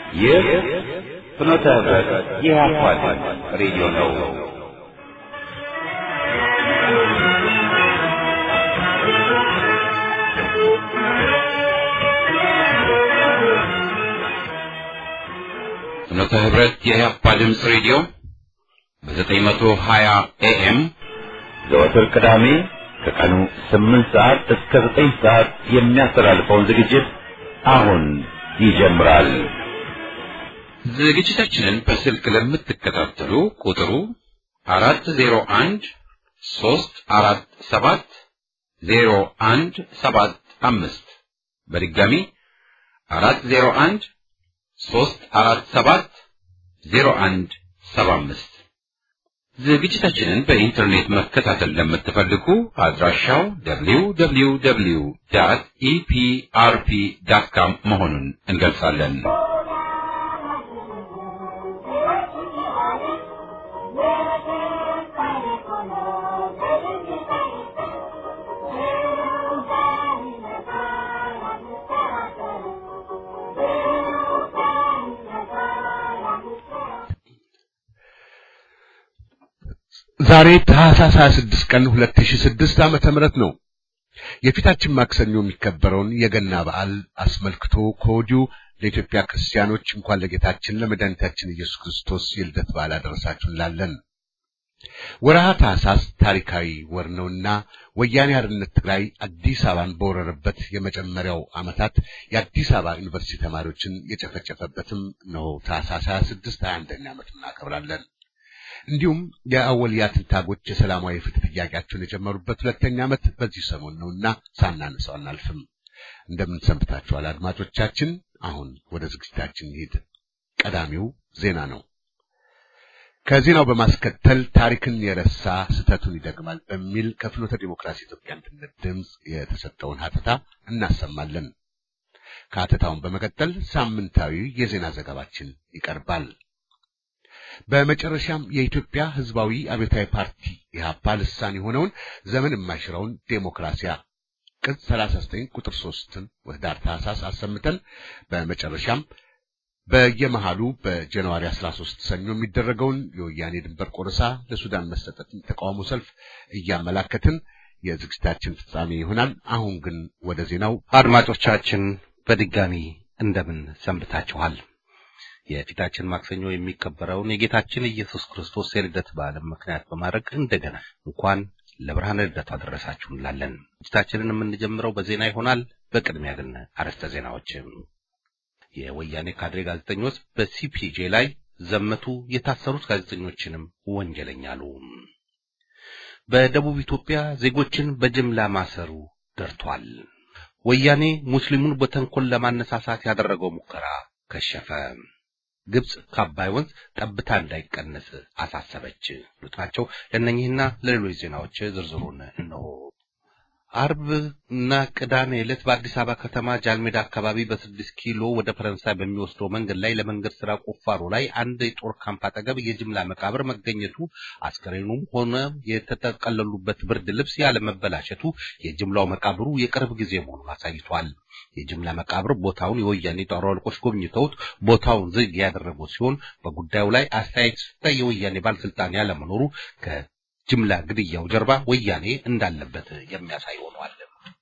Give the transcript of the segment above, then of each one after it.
ይህ ፍኖተ ህብረት የኢህአፓ ሬዲዮ ነው። ፍኖተ ህብረት የኢህአፓ ድምፅ ሬዲዮ በ920 ኤኤም ዘወትር ቅዳሜ ከቀኑ 8 ሰዓት እስከ 9 ሰዓት የሚያስተላልፈውን ዝግጅት አሁን ይጀምራል። ዝግጅታችንን በስልክ ለምትከታተሉ ቁጥሩ 401 347 0175 በድጋሚ 401 347 0175 ዝግጅታችንን በኢንተርኔት መከታተል ለምትፈልጉ አድራሻው www ኢፒአርፒ ዳት ካም መሆኑን እንገልጻለን። ዛሬ ታህሳስ 26 ቀን 2006 ዓመተ ምህረት ነው። የፊታችን ማክሰኞ የሚከበረውን የገና በዓል አስመልክቶ ከወዲሁ ለኢትዮጵያ ክርስቲያኖች እንኳን ለጌታችን ለመድኃኒታችን ኢየሱስ ክርስቶስ የልደት በዓል አደረሳችሁ እንላለን። ወርሃ ታህሳስ ታሪካዊ ወር ነውና ወያኔ ሓርነት ትግራይ አዲስ አበባን በወረረበት የመጀመሪያው ዓመታት የአዲስ አበባ ዩኒቨርሲቲ ተማሪዎችን የጨፈጨፈበትም ነው። ታህሳስ 26 21ኛ ዓመት እናከብራለን። እንዲሁም የአወልያ ትንታጎች የሰላማዊ ፍትህ ጥያቄያቸውን የጀመሩበት ሁለተኛ ዓመት በዚህ ሰሞን ነውና ሳናነሳው አናልፍም። እንደምን ሰንብታችኋል አድማጮቻችን? አሁን ወደ ዝግጅታችን እንሂድ። ቀዳሚው ዜና ነው። ከዜናው በማስከተል ታሪክን የረሳ ስህተቱን ይደግማል በሚል ከፍኖተ ዲሞክራሲ ኢትዮጵያ አንድነት ድምፅ የተሰጠውን ሀተታ እናሰማለን። ከሀተታውን በመቀጠል ሳምንታዊ የዜና ዘገባችን ይቀርባል። በመጨረሻም የኢትዮጵያ ሕዝባዊ አብዮታዊ ፓርቲ ኢህአፓ ልሳን የሆነውን ዘመን የማይሽረውን ዴሞክራሲያ ቅጽ 39 ቁጥር 3ን ወህዳር ታህሳስ አሰምተን በመጨረሻም በየመሃሉ በጃንዋሪ 13 ሰኞ የሚደረገውን የወያኔ ድንበር ቆረሳ ለሱዳን መሰጠትን ተቃውሞ ሰልፍ እያመላከትን የዝግጅታችን ፍጻሜ ይሆናል። አሁን ግን ወደ ዜናው። አድማጮቻችን በድጋሚ እንደምን ሰንብታችኋል? የፊታችን ማክሰኞ የሚከበረውን የጌታችን ኢየሱስ ክርስቶስ የልደት በዓልን ምክንያት በማድረግ እንደገና እንኳን ለብርሃነ ልደቱ አደረሳችሁ እንላለን። ዝግጅታችንን የምንጀምረው በዜና ይሆናል። በቅድሚያ ግን አርዕስተ ዜናዎች። የወያኔ ካድሬ ጋዜጠኞች በሲፒጄ ላይ ዘመቱ፣ የታሰሩት ጋዜጠኞችንም ወንጀለኛ አሉ። በደቡብ ኢትዮጵያ ዜጎችን በጅምላ ማሰሩ ደርቷል። ወያኔ ሙስሊሙን በተንኮል ለማነሳሳት ያደረገው ሙከራ ከሸፈ። ግብጽ ከአባይ ወንዝ ጠብታ እንዳይቀነስ አሳሰበች። ሉት ናቸው። ለእነኚህና ለሌሎች ዜናዎች ዝርዝሩን እነሆ። አርብ እና ቅዳሜ ዕለት በአዲስ አበባ ከተማ ጃልሜዳ አካባቢ በስድስት ኪሎ ወደ ፈረንሳይ በሚወስደው መንገድ ላይ ለመንገድ ስራ ቁፋሮ ላይ አንድ የጦር ካምፕ አጠገብ የጅምላ መቃብር መገኘቱ አስከሬኑም ሆነ የተጠቀለሉበት ብርድ ልብስ ያለመበላሸቱ የጅምላው መቃብሩ የቅርብ ጊዜ መሆኑን አሳይቷል። የጅምላ መቃብር ቦታውን የወያኔ ጦር አለቆች ጎብኝተውት ቦታውን ዝግ ያደረጉ ሲሆን በጉዳዩ ላይ አስተያየት ሰጠ የወያኔ ባለስልጣን ያለመኖሩ ከጅምላ ግድያው ጀርባ ወያኔ እንዳለበት የሚያሳይ ሆኗል።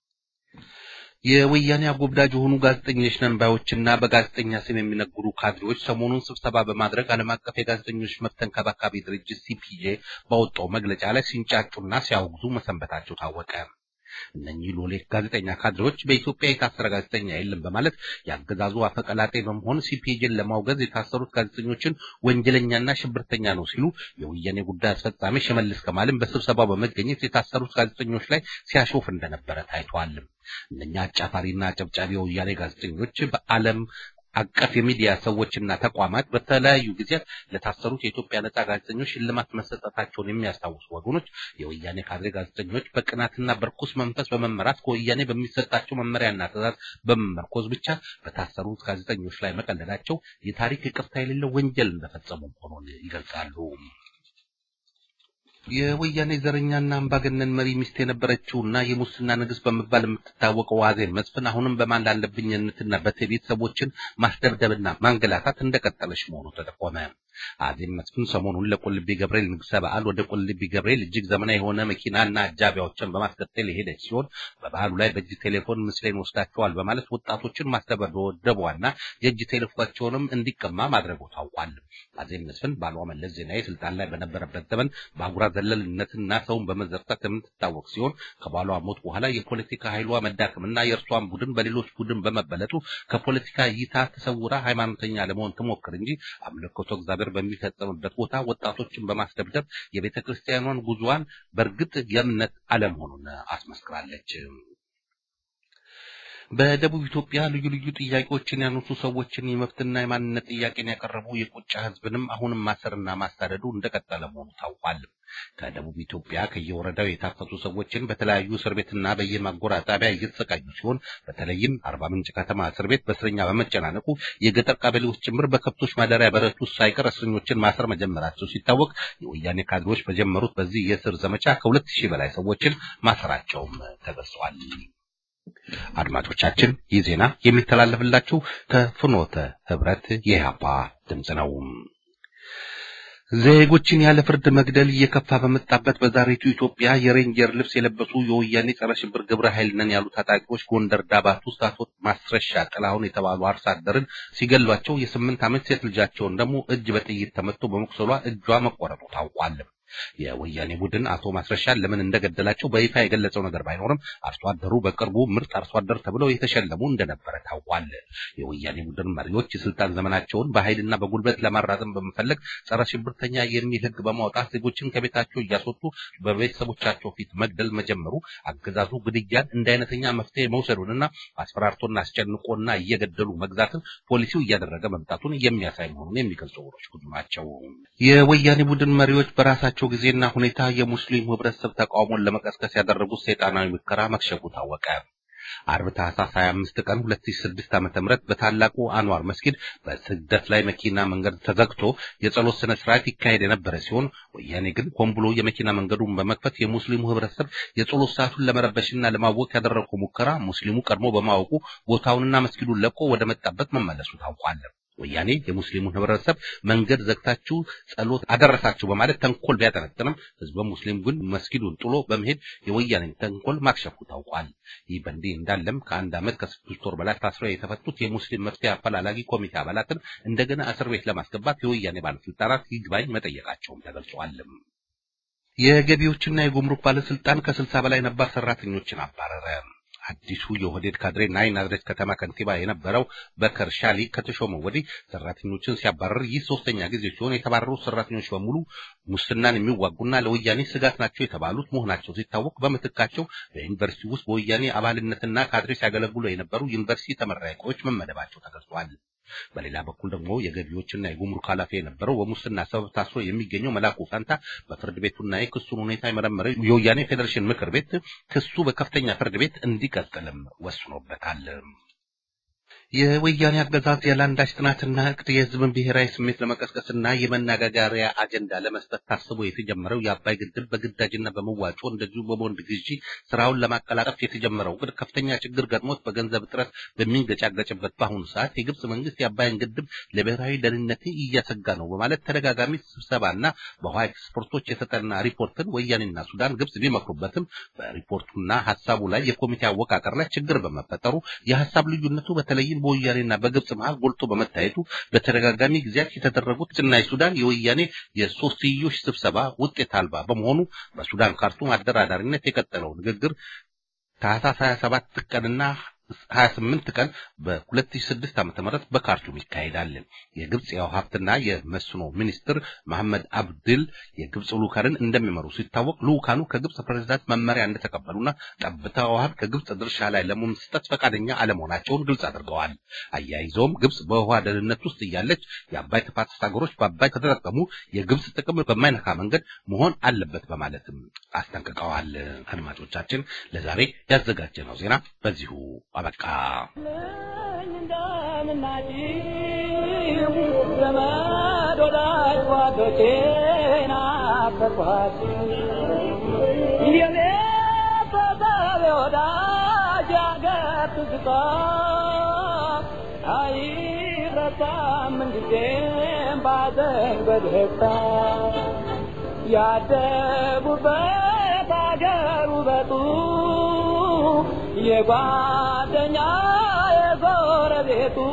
የወያኔ አጎብዳጅ የሆኑ ጋዜጠኞች ነን ባዮችና በጋዜጠኛ ስም የሚነግሩ ካድሬዎች ሰሞኑን ስብሰባ በማድረግ ዓለም አቀፍ የጋዜጠኞች መብት ተንከባካቢ ድርጅት ሲፒጄ ባወጣው መግለጫ ላይ ሲንጫጩና ሲያወግዙ መሰንበታቸው ታወቀ። እነኚህ ሎሌ ጋዜጠኛ ካድሬዎች በኢትዮጵያ የታሰረ ጋዜጠኛ የለም በማለት ያገዛዙ አፈቀላጤ በመሆን ሲፒጄን ለማውገዝ የታሰሩት ጋዜጠኞችን ወንጀለኛና ሽብርተኛ ነው ሲሉ የወያኔ ጉዳይ አስፈጻሚ ሽመልስ ከማልም በስብሰባው በመገኘት የታሰሩት ጋዜጠኞች ላይ ሲያሾፍ እንደነበረ ታይቷል። እነኛ አጫፋሪና አጨብጫቢ የወያኔ ጋዜጠኞች በዓለም አቀፍ የሚዲያ ሰዎችና ተቋማት በተለያዩ ጊዜያት ለታሰሩት የኢትዮጵያ ነጻ ጋዜጠኞች ሽልማት መሰጠታቸውን የሚያስታውሱ ወገኖች የወያኔ ካድሬ ጋዜጠኞች በቅናትና በርኩስ መንፈስ በመመራት ከወያኔ በሚሰጣቸው መመሪያና ትዕዛዝ በመመርኮዝ ብቻ በታሰሩት ጋዜጠኞች ላይ መቀለዳቸው የታሪክ ይቅርታ የሌለው ወንጀል እንደፈጸሙ መሆኑን ይገልጻሉ። የወያኔ ዘረኛና አምባገነን መሪ ሚስት የነበረችውና የሙስና ንግሥት በመባል የምትታወቀው አዜብ መስፍን አሁንም በማን ላለብኝነትና በትዕቢት ሰዎችን ማስደብደብና ማንገላታት እንደቀጠለች መሆኑ ተጠቆመ። አዜብ መስፍን ሰሞኑን ለቁልቢ ገብርኤል ንግሥ በዓል ወደ ቁልቢ ገብርኤል እጅግ ዘመናዊ የሆነ መኪናና አጃቢያዎችን በማስከተል የሄደች ሲሆን በበዓሉ ላይ በእጅ ቴሌፎን ምስሌን ወስዳቸዋል በማለት ወጣቶችን ማስደበደቧና የእጅ ቴሌፎናቸውንም እንዲቀማ ማድረጉ ታውቋል። አዜብ መስፍን ባሏ መለስ ዜናዊ ስልጣን ላይ በነበረበት ዘመን በአጉራ ዘለልነትና ሰውን በመዘርጠት የምትታወቅ ሲሆን ከባሏ ሞት በኋላ የፖለቲካ ኃይሏ መዳከምና የእርሷን ቡድን በሌሎች ቡድን በመበለጡ ከፖለቲካ እይታ ተሰውራ ሃይማኖተኛ ለመሆን ትሞክር እንጂ አምልኮተ እግዚአብሔር በሚፈጸምበት ቦታ ወጣቶችን በማስደብደብ የቤተ ክርስቲያኗን ጉዞዋን በእርግጥ የእምነት አለመሆኑን አስመስክራለች። በደቡብ ኢትዮጵያ ልዩ ልዩ ጥያቄዎችን ያነሱ ሰዎችን የመብትና የማንነት ጥያቄን ያቀረቡ የቁጫ ሕዝብንም አሁንም ማሰርና ማሳደዱ እንደቀጠለ መሆኑ ታውቋል። ከደቡብ ኢትዮጵያ ከየወረዳው የታፈሱ ሰዎችን በተለያዩ እስር ቤትና በየማጎሪያ ጣቢያ እየተሰቃዩ ሲሆን በተለይም አርባ ምንጭ ከተማ እስር ቤት በእስረኛ በመጨናነቁ የገጠር ቀበሌዎች ጭምር በከብቶች ማደሪያ በረት ውስጥ ሳይቀር እስረኞችን ማሰር መጀመራቸው ሲታወቅ የወያኔ ካድሬዎች በጀመሩት በዚህ የእስር ዘመቻ ከሁለት ሺህ በላይ ሰዎችን ማሰራቸውም ተገልጿል። አድማጮቻችን ይህ ዜና የሚተላለፍላችሁ ከፍኖተ ህብረት የኢህአፓ ድምፅ ነው። ዜጎችን ያለ ፍርድ መግደል እየከፋ በመጣበት በዛሬቱ ኢትዮጵያ የሬንጀር ልብስ የለበሱ የወያኔ ጸረ ሽብር ግብረ ኃይል ነን ያሉ ታጣቂዎች ጎንደር ዳባት ውስጥ አቶ ማስረሻ ጥላሁን የተባሉ አርሶ አደርን ሲገሏቸው የስምንት ዓመት ሴት ልጃቸውን ደግሞ እጅ በጥይት ተመቶ በመቁሰሏ እጇ መቆረጡ ታውቋል። የወያኔ ቡድን አቶ ማስረሻን ለምን እንደገደላቸው በይፋ የገለጸው ነገር ባይኖርም አርሶ አደሩ በቅርቡ ምርጥ አርሶ አደር ተብለው የተሸለሙ እንደነበረ ታውቋል። የወያኔ ቡድን መሪዎች የስልጣን ዘመናቸውን በኃይልና በጉልበት ለማራዘም በመፈለግ ጸረ ሽብርተኛ የሚል ሕግ በማውጣት ዜጎችን ከቤታቸው እያስወጡ በቤተሰቦቻቸው ፊት መግደል መጀመሩ አገዛዙ ግድያን እንደ አይነተኛ መፍትሄ መውሰዱንና አስፈራርቶና አስጨንቆና እየገደሉ መግዛትን ፖሊሲው እያደረገ መምጣቱን የሚያሳይ መሆኑን የሚገልጹ ወሮች ብዙ ናቸው። የወያኔ ቡድን መሪዎች በራሳቸው በሚያደርጋቸው ጊዜና ሁኔታ የሙስሊም ህብረተሰብ ተቃውሞን ለመቀስቀስ ያደረጉት ሰይጣናዊ ሙከራ መክሸፉ ታወቀ። አርብ ታህሳስ 25 ቀን 2006 ዓ.ም በታላቁ አንዋር መስጊድ በስግደት ላይ መኪና መንገድ ተዘግቶ የጸሎት ስነ ስርዓት ይካሄድ የነበረ ሲሆን ወያኔ ግን ሆን ብሎ የመኪና መንገዱን በመክፈት የሙስሊሙ ህብረተሰብ የጸሎት ሰዓቱን ለመረበሽና ለማወቅ ያደረገው ሙከራ ሙስሊሙ ቀድሞ በማወቁ ቦታውንና መስጊዱን ለቆ ወደ መጣበት መመለሱ ታውቋል። ወያኔ የሙስሊሙን ህብረተሰብ መንገድ ዘግታችሁ ጸሎት አደረሳችሁ በማለት ተንኮል ቢያጠነጥንም ህዝበ ሙስሊም ግን መስጊዱን ጥሎ በመሄድ የወያኔን ተንኮል ማክሸፉ ታውቋል። ይህ በእንዲህ እንዳለም ከአንድ ዓመት ከስድስት ወር በላይ ታስረው የተፈቱት የሙስሊም መፍትሄ አፈላላጊ ኮሚቴ አባላትን እንደገና እስር ቤት ለማስገባት የወያኔ ባለስልጣናት ይግባኝ መጠየቃቸውም ተገልጿል። የገቢዎችና የጉምሩክ ባለስልጣን ከስልሳ በላይ ነባር ሰራተኞችን አባረረ። አዲሱ የኦህዴድ ካድሬ ናይ ናዝሬት ከተማ ከንቲባ የነበረው በከር ሻሊ ከተሾመ ወዲህ ሰራተኞችን ሲያባረር ይህ ሶስተኛ ጊዜ ሲሆን የተባረሩት ሰራተኞች በሙሉ ሙስናን የሚዋጉና ለወያኔ ስጋት ናቸው የተባሉት መሆናቸው ሲታወቅ በምትካቸው በዩኒቨርሲቲ ውስጥ በወያኔ አባልነትና ካድሬ ሲያገለግሉ የነበሩ ዩኒቨርሲቲ ተመራቂዎች መመደባቸው ተገልጿል። በሌላ በኩል ደግሞ የገቢዎችና የጉምሩክ ኃላፊ የነበረው በሙስና ሰበብ ታስሮ የሚገኘው መላኩ ፋንታ በፍርድ ቤቱና የክሱን ሁኔታ የመረመረው የወያኔ ፌዴሬሽን ምክር ቤት ክሱ በከፍተኛ ፍርድ ቤት እንዲቀጥልም ወስኖበታል። የወያኔ አገዛዝ ያለ አንዳች ጥናትና እቅድ የሕዝብን ብሔራዊ ስሜት ለመቀስቀስና የመነጋገሪያ አጀንዳ ለመስጠት ታስቦ የተጀመረው የአባይ ግድብ በግዳጅና በመዋጮ እንደዚሁ በቦንድ ግዢ ስራውን ለማቀላጠፍ የተጀመረው እቅድ ከፍተኛ ችግር ገጥሞት በገንዘብ እጥረት በሚንገጫገጭበት በአሁኑ ሰዓት የግብጽ መንግስት የአባይን ግድብ ለብሔራዊ ደህንነት እያሰጋ ነው በማለት ተደጋጋሚ ስብሰባና በውሃ ኤክስፐርቶች የተጠና ሪፖርትን ወያኔና ሱዳን ግብጽ ቢመክሩበትም በሪፖርቱና ሀሳቡ ላይ የኮሚቴ አወቃቀር ላይ ችግር በመፈጠሩ የሀሳብ ልዩነቱ በተለይም በወያኔና በግብጽ መሃል ጎልቶ በመታየቱ በተደጋጋሚ ጊዜያት የተደረጉት ግብጽና የሱዳን የወያኔ የሶስትዮሽ ስብሰባ ውጤት አልባ በመሆኑ በሱዳን ካርቱም አደራዳሪነት የቀጠለው ንግግር ታህሳስ 27 ቀንና 28 ቀን በ2006 ዓ.ም በካርቱም ይካሄዳል። የግብጽ የውሃ ሀብትና የመስኖ ሚኒስትር መሐመድ አብድል የግብጽ ልኡካንን እንደሚመሩ ሲታወቅ ልኡካኑ ከግብጽ ፕሬዝዳንት መመሪያ እንደተቀበሉና ጠብታ ውሃን ከግብጽ ድርሻ ላይ ለመስጠት ፈቃደኛ አለመሆናቸውን ግልጽ አድርገዋል። አያይዘውም ግብጽ በውሃ ደህንነት ውስጥ እያለች የአባይ ተፋሰስ ሀገሮች በአባይ ከተጠቀሙ የግብጽ ጥቅም በማይነካ መንገድ መሆን አለበት በማለትም አስጠንቅቀዋል። አድማጮቻችን ለዛሬ ያዘጋጀነው ዜና በዚሁ አበቃ። ዘመድ ወዳጅ ጓዶቼ ተኳሽ የኔ ፈጣሪ ወዳጅ አገር ትዝታ አይረሳም ምንጊዜም ባዘን በደስታ ያደጉበት አገር ውበቱ የጓደኛ የጎረቤቱ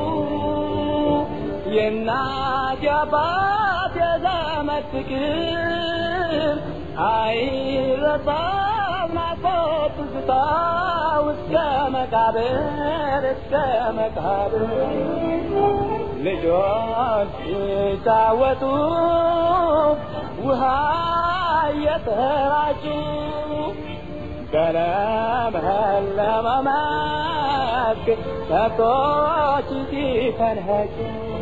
የእናት የአባት የዘመድ ፍቅር አይረሳም ናፍቆት ትዝታ እስከ መቃብር እስከ መቃብር ልጆች ሲጫወቱ ውሃ እየተራጩ በለመለመ መስክ ከብቶች ሲፈንኸጩ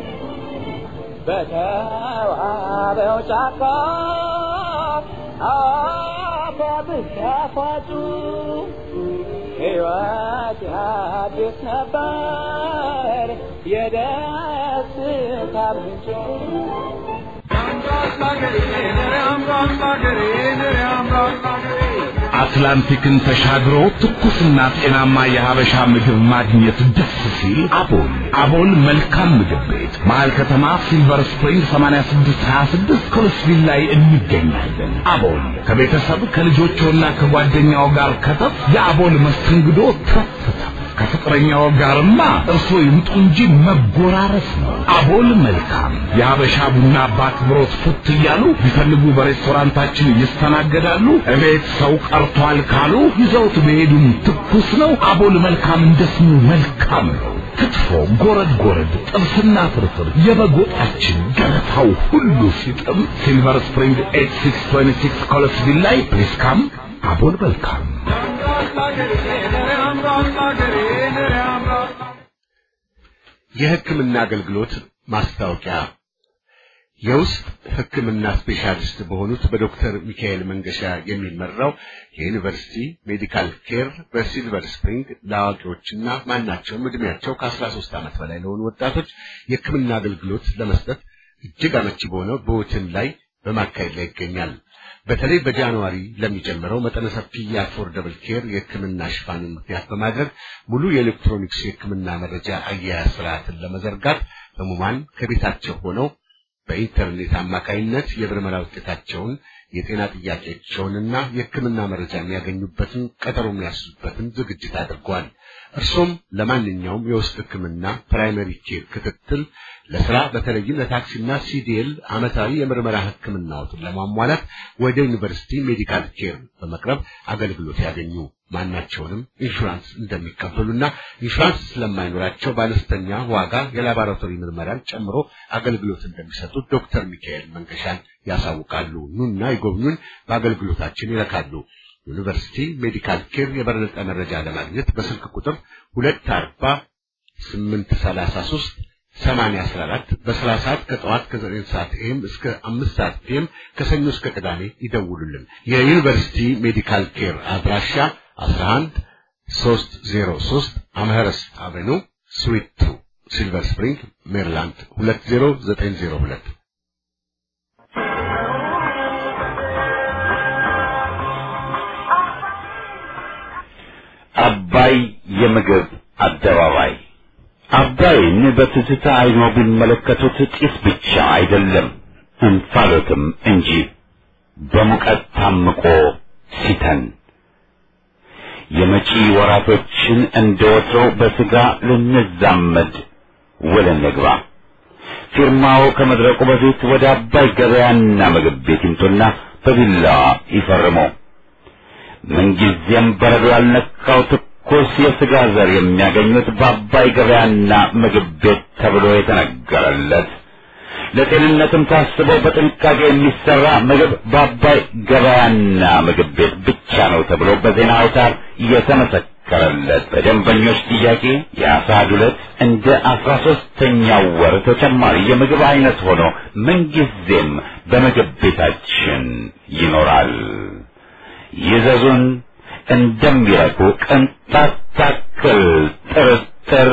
በተዋበው ጫካ አባብስ ያፋጩ ሕይወት ያድስ ነበር የደስታ ምንጭ አትላንቲክን ተሻግሮ ትኩስና ጤናማ የሀበሻ ምግብ ማግኘት ደስ ሲል አቦል አቦል መልካም ምግብ ቤት መሀል ከተማ ሲልቨር ስፕሪንግ 8626 ኮልስቪል ላይ እንገኛለን። አቦል ከቤተሰብ ከልጆችና ከጓደኛው ጋር ከተፍ የአቦል መስተንግዶ ተፍ ተፍ ከፍቅረኛው ጋርማ እርሶ ይምጡ እንጂ መጎራረስ ነው። አቦል መልካም የሀበሻ ቡና በአክብሮት ፉት እያሉ ቢፈልጉ በሬስቶራንታችን ይስተናገዳሉ። እቤት ሰው ቀርቷል ካሉ ይዘውት በሄዱም ትኩስ ነው። አቦል መልካም እንደ ስሙ መልካም ነው። ክትፎ፣ ጎረድ ጎረድ፣ ጥብስና ፍርፍር፣ የበግ ወጣችን ገበታው ሁሉ ሲጥም ሲልቨር ስፕሪንግ 8626 ኮለስቪል ላይ ፕሊስ ካም አቦል መልካም የሕክምና አገልግሎት ማስታወቂያ የውስጥ ሕክምና ስፔሻሊስት በሆኑት በዶክተር ሚካኤል መንገሻ የሚመራው የዩኒቨርሲቲ ሜዲካል ኬር በሲልቨር ስፕሪንግ ለአዋቂዎችና ማናቸውም ዕድሜያቸው ከ13 ዓመት በላይ ለሆኑ ወጣቶች የሕክምና አገልግሎት ለመስጠት እጅግ አመቺ በሆነው በሆቴል ላይ በማካሄድ ላይ ይገኛል። በተለይ በጃንዋሪ ለሚጀምረው መጠነ ሰፊ የአፎርደብል ኬር የሕክምና ሽፋንን ምክንያት በማድረግ ሙሉ የኤሌክትሮኒክስ የሕክምና መረጃ አያያዝ ስርዓትን ለመዘርጋት ህሙማን ከቤታቸው ሆነው በኢንተርኔት አማካይነት የምርመራ ውጤታቸውን የጤና ጥያቄያቸውንና የሕክምና መረጃ የሚያገኙበትን ቀጠሮ የሚያስዙበትን ዝግጅት አድርጓል። እርሶም ለማንኛውም የውስጥ ሕክምና ፕራይመሪ ኬር ክትትል ለስራ በተለይም ለታክሲና ሲዲኤል ዓመታዊ የምርመራ ሕክምናዎትን ለማሟላት ወደ ዩኒቨርሲቲ ሜዲካል ኬር በመቅረብ አገልግሎት ያገኙ። ማናቸውንም ኢንሹራንስ እንደሚቀበሉና ኢንሹራንስ ስለማይኖራቸው በአነስተኛ ዋጋ የላቦራቶሪ ምርመራን ጨምሮ አገልግሎት እንደሚሰጡ ዶክተር ሚካኤል መንገሻን ያሳውቃሉ። ኑና ይጎብኙን፣ በአገልግሎታችን ይረካሉ። ዩኒቨርሲቲ ሜዲካል ኬር የበለጠ መረጃ ለማግኘት በስልክ ቁጥር ሁለት አርባ ስምንት ሰላሳ ሶስት ሰማንያ አስራ አራት በስራ ሰዓት ከጠዋት ከዘጠኝ ሰዓት ኤም እስከ አምስት ሰዓት ፒኤም ከሰኞ እስከ ቅዳሜ ይደውሉልን። የዩኒቨርሲቲ ሜዲካል ኬር አድራሻ አስራ አንድ ሶስት ዜሮ ሶስት አምኸረስት አቬኑ ስዊት ቱ ሲልቨር ስፕሪንግ ሜሪላንድ ሁለት ዜሮ ዘጠኝ ዜሮ ሁለት አባይ የምግብ አደባባይ አባይን በትዝታ አይኖ ቢመለከቱት ጢስ ብቻ አይደለም እንፋሎትም እንጂ በሙቀት ታምቆ ሲተን የመጪ ወራቶችን እንደ ወትሮው በስጋ ልንዛመድ ውል እንግባ። ፊርማው ከመድረቁ በፊት ወደ አባይ ገበያና ምግብ ቤት ይምጡና በቢላዋ ይፈርሙ። ምንጊዜም በረዶ ያልነካው ትኩስ የስጋ ዘር የሚያገኙት በአባይ ገበያና ምግብ ቤት ተብሎ የተነገረለት ለጤንነትም ታስቦ በጥንቃቄ የሚሰራ ምግብ በአባይ ገበያና ምግብ ቤት ብቻ ነው ተብሎ በዜና አውታር የተመሰከረለት በደንበኞች ጥያቄ የአሳ ዱለት እንደ አስራ ሶስተኛው ወር ተጨማሪ የምግብ አይነት ሆኖ ምንጊዜም በምግብ ቤታችን ይኖራል። ይዘዙን፣ እንደሚረኩ ቅንጣት ታክል ጥርጥር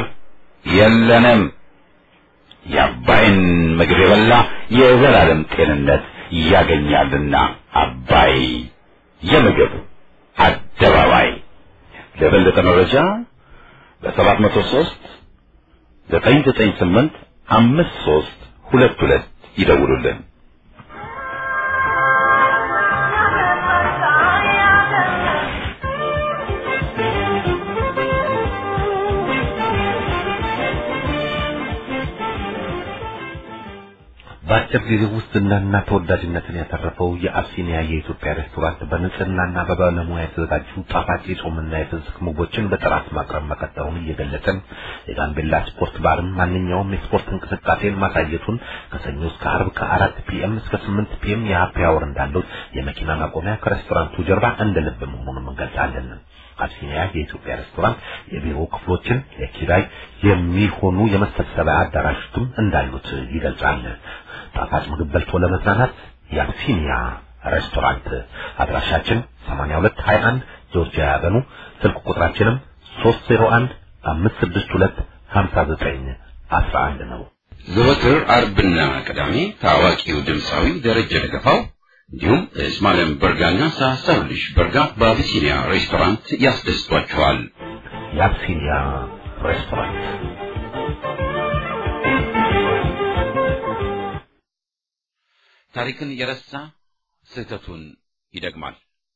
የለንም። የአባይን ምግብ የበላ የዘላለም ጤንነት ያገኛልና አባይ የምግብ አደባባይ ለበለጠ መረጃ በሰባት መቶ ሶስት ዘጠኝ ዘጠኝ ስምንት አምስት ሶስት ሁለት ሁለት ይደውሉልን። በአጭር ጊዜ ውስጥ ዝናና ተወዳጅነትን ያተረፈው የአብሲኒያ የኢትዮጵያ ሬስቶራንት በንጽህናና በባለሙያ የተዘጋጁ ጣፋጭ የጾምና የፍስክ ምግቦችን በጥራት ማቅረብ መቀጠሉን እየገለጸን የጋምቤላ ስፖርት ባርም ማንኛውም የስፖርት እንቅስቃሴን ማሳየቱን ከሰኞ እስከ አርብ ከአራት ፒኤም እስከ ስምንት ፒኤም የሀፒ አወር እንዳለው የመኪና ማቆሚያ ከሬስቶራንቱ ጀርባ እንደ ልብ መሆኑን እንገልጻለን። አብሲኒያ የኢትዮጵያ ሬስቶራንት የቢሮ ክፍሎችን ለኪራይ የሚሆኑ የመሰብሰቢያ አዳራሾችም እንዳሉት ይገልጻል። ጣፋጭ ምግብ በልቶ ለመዝናናት የአብሲኒያ ሬስቶራንት አድራሻችን 8221 ጆርጂያ ያበኑ ስልክ ቁጥራችንም 301 562 59 11 ነው። ዘወትር አርብና ቅዳሜ ታዋቂው ድምፃዊ ደረጀ ደገፋው እንዲሁም እስማኤል በርጋና ሳሳውልሽ በርጋ በአቢሲኒያ ሬስቶራንት ያስደስቷቸዋል። የአብሲኒያ ሬስቶራንት ታሪክን የረሳ ስህተቱን ይደግማል።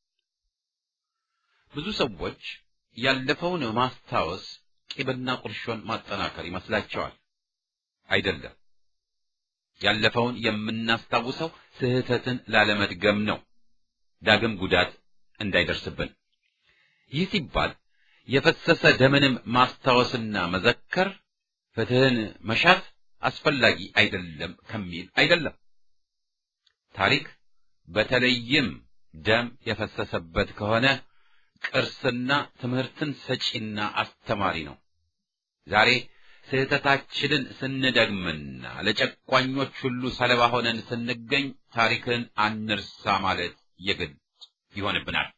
ብዙ ሰዎች ያለፈውን ማስታወስ ቂምና ቁርሾን ማጠናከር ይመስላቸዋል። አይደለም። ያለፈውን የምናስታውሰው ስህተትን ላለመድገም ነው፣ ዳግም ጉዳት እንዳይደርስብን። ይህ ሲባል የፈሰሰ ደምንም ማስታወስና መዘከር፣ ፍትህን መሻት አስፈላጊ አይደለም ከሚል አይደለም። ታሪክ በተለይም ደም የፈሰሰበት ከሆነ ቅርስና ትምህርትን ሰጪና አስተማሪ ነው። ዛሬ ስህተታችንን ስንደግምና ለጨቋኞች ሁሉ ሰለባ ሆነን ስንገኝ ታሪክን አንርሳ ማለት የግድ ይሆንብናል።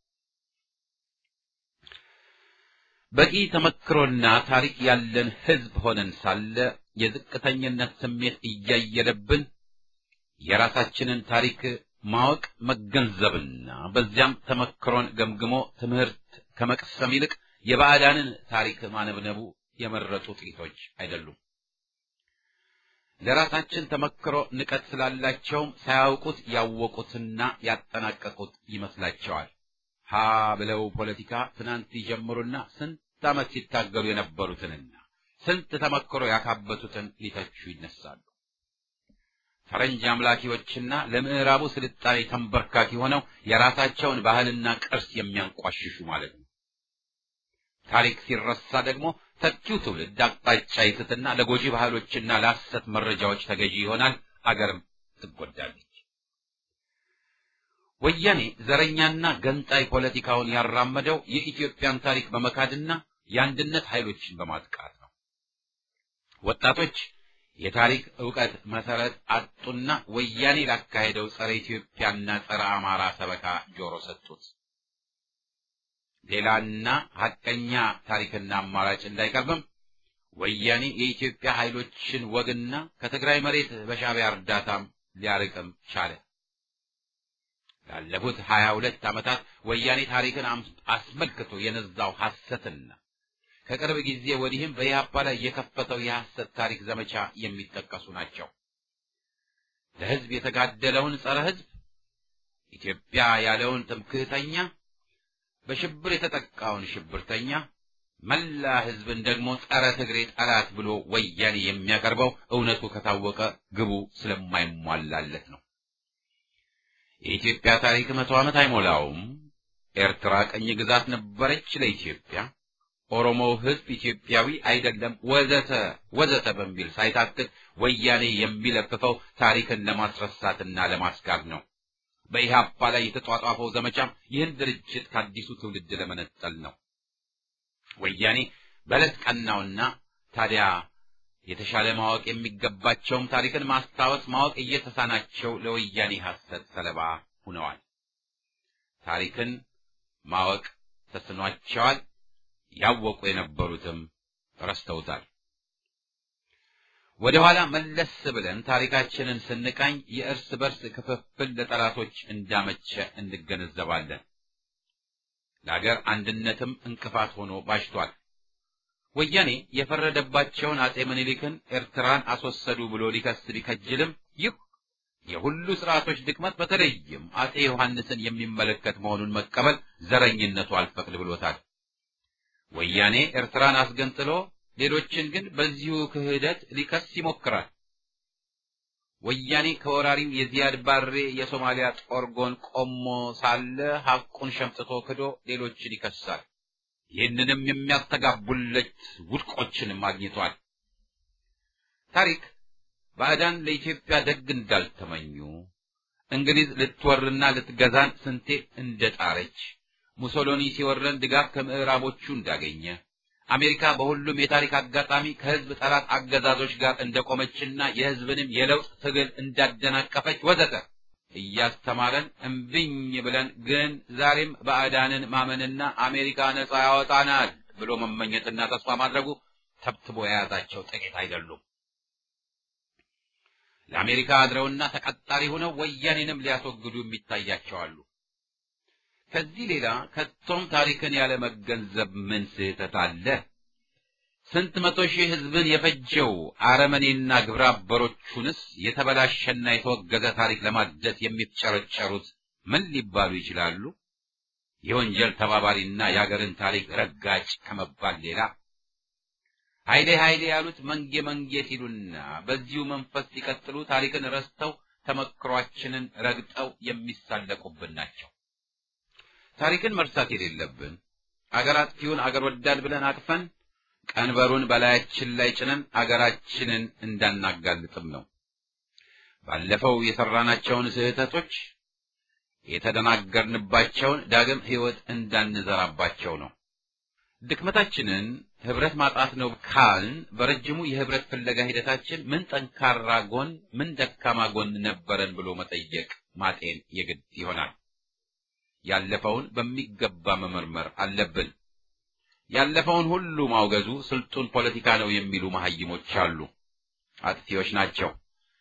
በቂ ተመክሮና ታሪክ ያለን ሕዝብ ሆነን ሳለ የዝቅተኝነት ስሜት እያየለብን የራሳችንን ታሪክ ማወቅ መገንዘብና በዚያም ተመክሮን ገምግሞ ትምህርት ከመቅሰም ይልቅ የባዕዳንን ታሪክ ማነብነቡ የመረጡ ጥቂቶች አይደሉም። ለራሳችን ተመክሮ ንቀት ስላላቸውም ሳያውቁት ያወቁትና ያጠናቀቁት ይመስላቸዋል። ሀ ብለው ፖለቲካ ትናንት ይጀምሩና ስንት ዓመት ሲታገሉ የነበሩትንና ስንት ተመክሮ ያካበቱትን ሊተቹ ይነሳሉ። ፈረንጅ አምላኪዎችና ለምዕራቡ ስልጣኔ ተንበርካኪ ሆነው የራሳቸውን ባህልና ቅርስ የሚያንቋሽሹ ማለት ነው። ታሪክ ሲረሳ ደግሞ ተኪው ትውልድ አቅጣጫ ይስትና ለጎጂ ባህሎችና ለሐሰት መረጃዎች ተገዢ ይሆናል። አገርም ትጎዳለች። ወያኔ ዘረኛና ገንጣይ ፖለቲካውን ያራመደው የኢትዮጵያን ታሪክ በመካድና የአንድነት ኃይሎችን በማጥቃት ነው። ወጣቶች የታሪክ ዕውቀት መሰረት አጡና ወያኔ ላካሄደው ጸረ ኢትዮጵያና ጸረ አማራ ሰበካ ጆሮ ሰጡት። ሌላና ሐቀኛ ታሪክና አማራጭ እንዳይቀርብም ወያኔ የኢትዮጵያ ኃይሎችን ወግና ከትግራይ መሬት በሻዕቢያ እርዳታም ሊያርቅም ቻለ። ላለፉት ሀያ ሁለት ዓመታት ወያኔ ታሪክን አስመልክቶ የነዛው ሐሰትና ከቅርብ ጊዜ ወዲህም በኢህአፓ ላይ የከፈተው የሐሰት ታሪክ ዘመቻ የሚጠቀሱ ናቸው። ለሕዝብ የተጋደለውን ጸረ ሕዝብ ኢትዮጵያ ያለውን ትምክህተኛ በሽብር የተጠቃውን ሽብርተኛ መላ ሕዝብን ደግሞ ጸረ ትግሬ ጠላት ብሎ ወያኔ የሚያቀርበው እውነቱ ከታወቀ ግቡ ስለማይሟላለት ነው። የኢትዮጵያ ታሪክ መቶ ዓመት አይሞላውም። ኤርትራ ቅኝ ግዛት ነበረች ለኢትዮጵያ፣ ኦሮሞው ሕዝብ ኢትዮጵያዊ አይደለም፣ ወዘተ ወዘተ በሚል ሳይታክት ወያኔ የሚለፍፈው ታሪክን ለማስረሳትና ለማስጋር ነው። በኢህአፓ ላይ የተጧጧፈው ዘመቻም ይህን ድርጅት ከአዲሱ ትውልድ ለመነጠል ነው። ወያኔ በዕለት ቀናውና ታዲያ የተሻለ ማወቅ የሚገባቸውም ታሪክን ማስታወስ ማወቅ እየተሳናቸው ለወያኔ ሐሰት ሰለባ ሆነዋል። ታሪክን ማወቅ ተስኗቸዋል። ያወቁ የነበሩትም ረስተውታል። ወደ ኋላ መለስ ብለን ታሪካችንን ስንቃኝ የእርስ በርስ ክፍፍል ለጠላቶች እንዳመቸ እንገነዘባለን። ለአገር አንድነትም እንቅፋት ሆኖ ባሽቷል። ወያኔ የፈረደባቸውን አጼ ምኒልክን ኤርትራን አስወሰዱ ብሎ ሊከስ ቢከጅልም ይህ የሁሉ ስርዓቶች ድክመት በተለይም አጼ ዮሐንስን የሚመለከት መሆኑን መቀበል ዘረኝነቱ አልፈቅድ ብሎታል። ወያኔ ኤርትራን አስገንጥሎ ሌሎችን ግን በዚሁ ክህደት ሊከስ ይሞክራል። ወያኔ ከወራሪው የዚያድ ባሬ የሶማሊያ ጦር ጎን ቆሞ ሳለ ሐቁን ሸምጥቶ ክዶ ሌሎችን ይከሳል። ይህንንም የሚያስተጋቡለት ውድቆችንም አግኝቷል። ታሪክ ባዕዳን ለኢትዮጵያ ደግ እንዳልተመኙ፣ እንግሊዝ ልትወርና ልትገዛን ስንቴ እንደጣረች፣ ሙሶሎኒ ሲወረን ድጋፍ ከምዕራቦቹ እንዳገኘ፣ አሜሪካ በሁሉም የታሪክ አጋጣሚ ከህዝብ ጠላት አገዛዞች ጋር እንደቆመችና የህዝብንም የለውጥ ትግል እንዳደናቀፈች ወዘተ እያስተማረን እምብኝ ብለን ግን ዛሬም ባዕዳንን ማመንና አሜሪካ ነጻ ያወጣናል ብሎ መመኘትና ተስፋ ማድረጉ ተብትቦ የያዛቸው ጥቂት አይደሉም። ለአሜሪካ አድረውና ተቀጣሪ ሆነው ወያኔንም ሊያስወግዱ የሚታያቸው አሉ። ከዚህ ሌላ ከቶም ታሪክን ያለ መገንዘብ ምን ስህተት አለ? ስንት መቶ ሺህ ህዝብን የፈጀው አረመኔና ግብረ አበሮቹንስ የተበላሸና የተወገዘ ታሪክ ለማደስ የሚፍጨረጨሩት ምን ሊባሉ ይችላሉ? የወንጀል ተባባሪና የአገርን ታሪክ ረጋጭ ከመባል ሌላ ኃይሌ ኃይሌ ያሉት መንጌ መንጌ ሲሉና በዚሁ መንፈስ ሲቀጥሉ ታሪክን ረስተው ተመክሯችንን ረግጠው የሚሳለቁብን ናቸው። ታሪክን መርሳት የሌለብን አገር አጥፊውን አገር ወዳድ ብለን አቅፈን ቀንበሩን በላያችን ላይ ጭነን አገራችንን እንዳናጋልጥም ነው። ባለፈው የሰራናቸውን ስህተቶች የተደናገርንባቸውን ዳግም ሕይወት እንዳንዘራባቸው ነው። ድክመታችንን ህብረት ማጣት ነው ካልን በረጅሙ የህብረት ፍለጋ ሂደታችን ምን ጠንካራ ጎን፣ ምን ደካማ ጎን ነበረን ብሎ መጠየቅ ማጤን የግድ ይሆናል። ያለፈውን በሚገባ መመርመር አለብን። ያለፈውን ሁሉ ማውገዙ ስልጡን ፖለቲካ ነው የሚሉ መሐይሞች አሉ። አጥፊዎች ናቸው።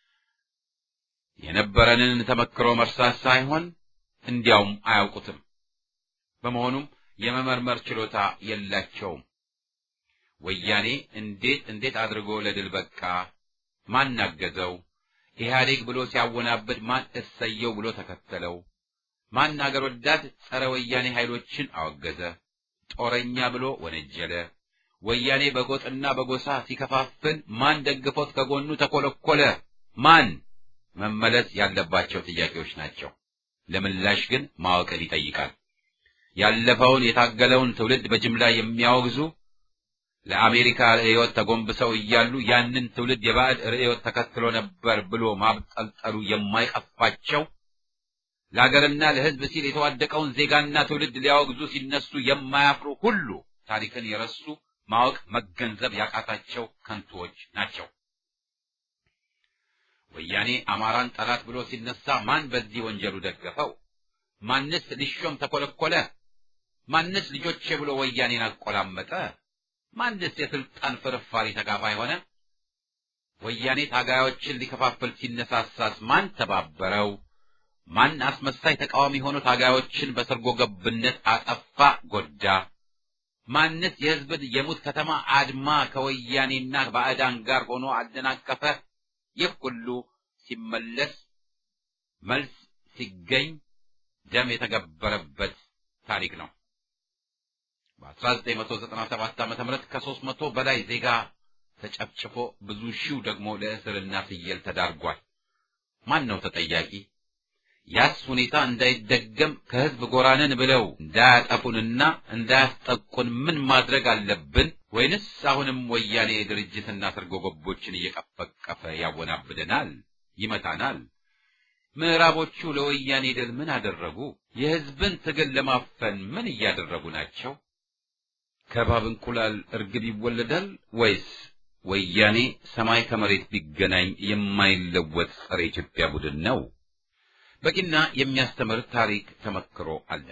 የነበረንን ተመክሮ መርሳት ሳይሆን እንዲያውም አያውቁትም። በመሆኑም የመመርመር ችሎታ የላቸውም። ወያኔ እንዴት እንዴት አድርጎ ለድል በቃ? ማን አገዘው? ኢህአዴግ ብሎ ሲያወናብድ ማን እሰየው ብሎ ተከተለው? ማን አገር ወዳድ ጸረ ወያኔ ኃይሎችን አወገዘ? ጦረኛ ብሎ ወነጀለ? ወያኔ በጎጥና በጎሳ ሲከፋፍል ማን ደግፎት ከጎኑ ተኮለኮለ? ማን? መመለስ ያለባቸው ጥያቄዎች ናቸው። ለምላሽ ግን ማወቅን ይጠይቃል። ያለፈውን የታገለውን ትውልድ በጅምላ የሚያወግዙ ለአሜሪካ ርዕዮት ተጎንብሰው እያሉ ያንን ትውልድ የባዕድ ርዕዮት ተከትሎ ነበር ብሎ ማብጠልጠሉ የማይቀፋቸው ለሀገርና ለሕዝብ ሲል የተዋደቀውን ዜጋና ትውልድ ሊያወግዙ ሲነሱ የማያፍሩ ሁሉ ታሪክን የረሱ ማወቅ መገንዘብ ያቃታቸው ከንቱዎች ናቸው። ወያኔ አማራን ጠላት ብሎ ሲነሳ ማን በዚህ ወንጀሉ ደገፈው? ማንስ ሊሾም ተኮለኮለ? ማንስ ልጆቼ ብሎ ወያኔን አቆላመጠ? ማንስ የስልጣን ፍርፋሪ ተካፋይ ሆነ? ወያኔ ታጋዮችን ሊከፋፍል ሲነሳሳስ ማን ተባበረው? ማን አስመሳይ ተቃዋሚ ሆኖ ታጋዮችን በሰርጎ ገብነት አጠፋ፣ ጎዳ? ማንስ የሕዝብን የሙት ከተማ አድማ ከወያኔና ባዕዳን ጋር ሆኖ አደናቀፈ? ይህ ሁሉ ሲመለስ መልስ ሲገኝ ደም የተገበረበት ታሪክ ነው። በ1997 ዓ.ም ከሦስት መቶ በላይ ዜጋ ተጨፍጭፎ ብዙ ሺው ደግሞ ለእስርና ፍየል ተዳርጓል። ማን ነው ተጠያቂ? ያስ ሁኔታ እንዳይደገም ከህዝብ ጎራንን ብለው እንዳያጠፉንና እንዳያስጠቁን ምን ማድረግ አለብን? ወይንስ አሁንም ወያኔ ድርጅትና ሰርጎ ገቦችን እየቀፈቀፈ ያወናብደናል፣ ይመታናል? ምዕራቦቹ ለወያኔ ድል ምን አደረጉ? የህዝብን ትግል ለማፈን ምን እያደረጉ ናቸው? ከባብ እንቁላል እርግብ ይወለዳል ወይስ ወያኔ ሰማይ ከመሬት ቢገናኝ የማይለወጥ ጸረ ኢትዮጵያ ቡድን ነው? በቂና የሚያስተምር ታሪክ ተመክሮ አለ።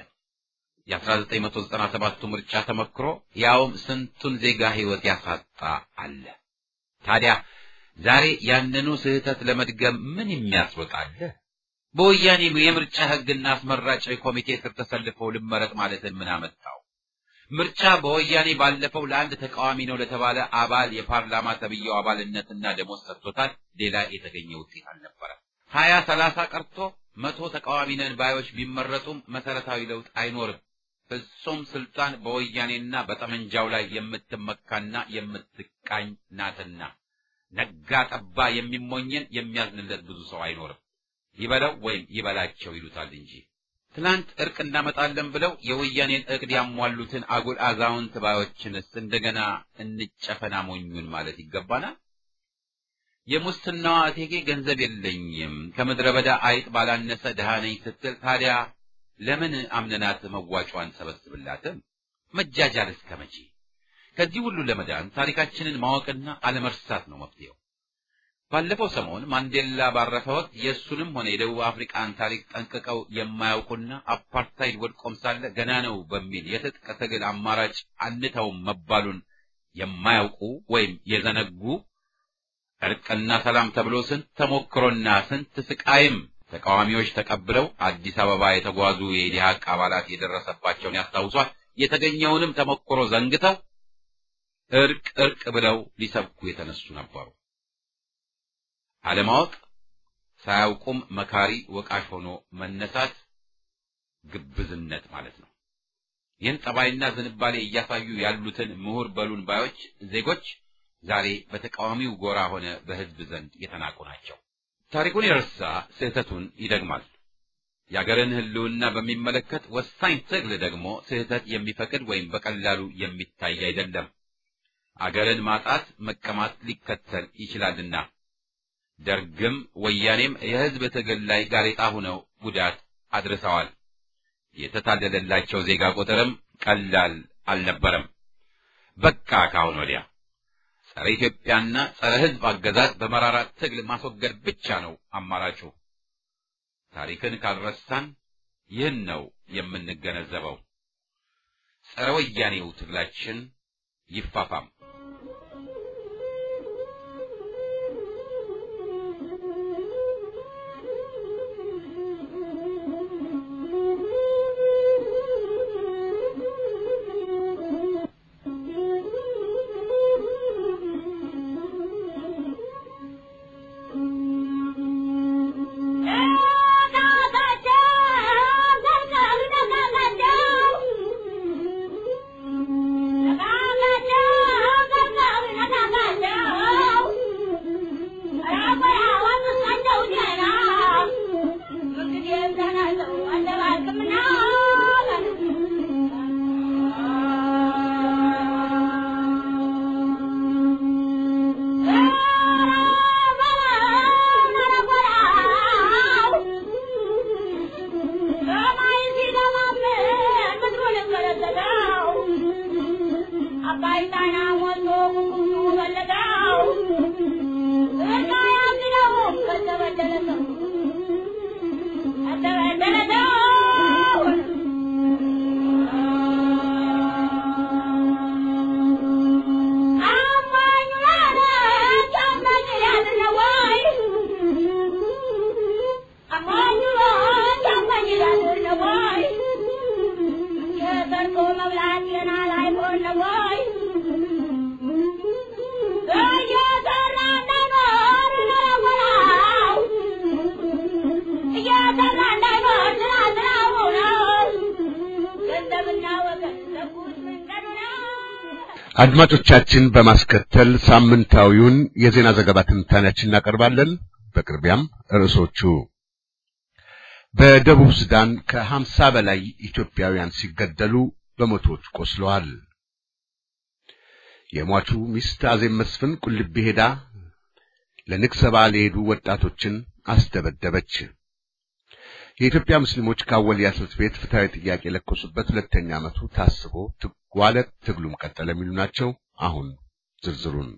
የ1997ቱ ምርጫ ተመክሮ ያውም ስንቱን ዜጋ ህይወት ያሳጣ አለ። ታዲያ ዛሬ ያንኑ ስህተት ለመድገም ምን የሚያስወጣለ? በወያኔ የምርጫ ሕግና አስመራጭ ኮሚቴ ስር ተሰልፈው ልመረጥ ማለትን ምን አመጣው? ምርጫ በወያኔ ባለፈው ለአንድ ተቃዋሚ ነው ለተባለ አባል የፓርላማ ተብዬው አባልነትና ደሞዝ ሰጥቶታል። ሌላ የተገኘ ውጤት አልነበረም። ሀያ ሰላሳ ቀርቶ መቶ ተቃዋሚ ነን ባዮች ቢመረጡም መሰረታዊ ለውጥ አይኖርም። ፍጹም ስልጣን በወያኔና በጠመንጃው ላይ የምትመካና የምትቃኝ ናትና ነጋ ጠባ የሚሞኝን የሚያዝንለት ብዙ ሰው አይኖርም። ይበለው ወይም ይበላቸው ይሉታል እንጂ ትናንት እርቅ እናመጣለን ብለው የወያኔን እቅድ ያሟሉትን አጉል አዛውንት ባዮችንስ እንደገና እንጨፈና ሞኙን ማለት ይገባናል። የሙስናዋ እቴጌ ገንዘብ የለኝም ከምድረ በዳ አይጥ ባላነሰ ድሃ ነኝ ስትል ታዲያ ለምን አምነናት መዋጯን ሰበስብላትም? መጃጃል እስከ መቼ? ከዚህ ሁሉ ለመዳን ታሪካችንን ማወቅና አለመርሳት ነው መፍትሄው። ባለፈው ሰሞን ማንዴላ ባረፈ ወቅት የእሱንም ሆነ የደቡብ አፍሪካን ታሪክ ጠንቅቀው የማያውቁና አፓርታይድ ወድቆም ሳለ ገና ነው በሚል የትጥቅ ትግል አማራጭ አንተውም መባሉን የማያውቁ ወይም የዘነጉ እርቅና ሰላም ተብሎ ስንት ተሞክሮና ስንት ስቃይም ተቃዋሚዎች ተቀብለው አዲስ አበባ የተጓዙ የኢዲሃቅ አባላት የደረሰባቸውን ያስታውሷል። የተገኘውንም ተሞክሮ ዘንግተው እርቅ እርቅ ብለው ሊሰብኩ የተነሱ ነበሩ። አለማወቅ ሳያውቁም መካሪ ወቃሽ ሆኖ መነሳት ግብዝነት ማለት ነው። ይህን ጠባይና ዝንባሌ እያሳዩ ያሉትን ምሁር በሉን ባዮች ዜጎች ዛሬ በተቃዋሚው ጎራ ሆነ በሕዝብ ዘንድ የተናቁ ናቸው። ታሪኩን የረሳ ስህተቱን ይደግማል። የአገርን ሕልውና በሚመለከት ወሳኝ ትግል ደግሞ ስህተት የሚፈቅድ ወይም በቀላሉ የሚታይ አይደለም። አገርን ማጣት መቀማት ሊከተል ይችላልና ደርግም ወያኔም የሕዝብ ትግል ላይ ጋሬጣ ሆነው ጉዳት አድርሰዋል። የተታለለላቸው ዜጋ ቁጥርም ቀላል አልነበረም። በቃ ካሁን ወዲያ ጸረ ኢትዮጵያና ጸረ ሕዝብ አገዛዝ በመራራ ትግል ማስወገድ ብቻ ነው አማራጩ። ታሪክን ካልረሳን ይህን ነው የምንገነዘበው። ጸረ ወያኔው ትግላችን ይፋፋም። አድማጮቻችን በማስከተል ሳምንታዊውን የዜና ዘገባ ትንታኔያችን እናቀርባለን። በቅርቢያም ርዕሶቹ በደቡብ ሱዳን ከሀምሳ በላይ ኢትዮጵያውያን ሲገደሉ በመቶዎች ቆስለዋል። የሟቹ ሚስት አዜብ መስፍን ቁልቢ ሄዳ ለንግስ በዓል የሄዱ ወጣቶችን አስደበደበች። የኢትዮጵያ ሙስሊሞች ከአወልያ ትምህርት ቤት ፍትሐዊ ጥያቄ የለኮሱበት ሁለተኛ ዓመቱ ታስቦ ትጓለ ትግሉም ቀጠለ የሚሉ ናቸው። አሁን ዝርዝሩን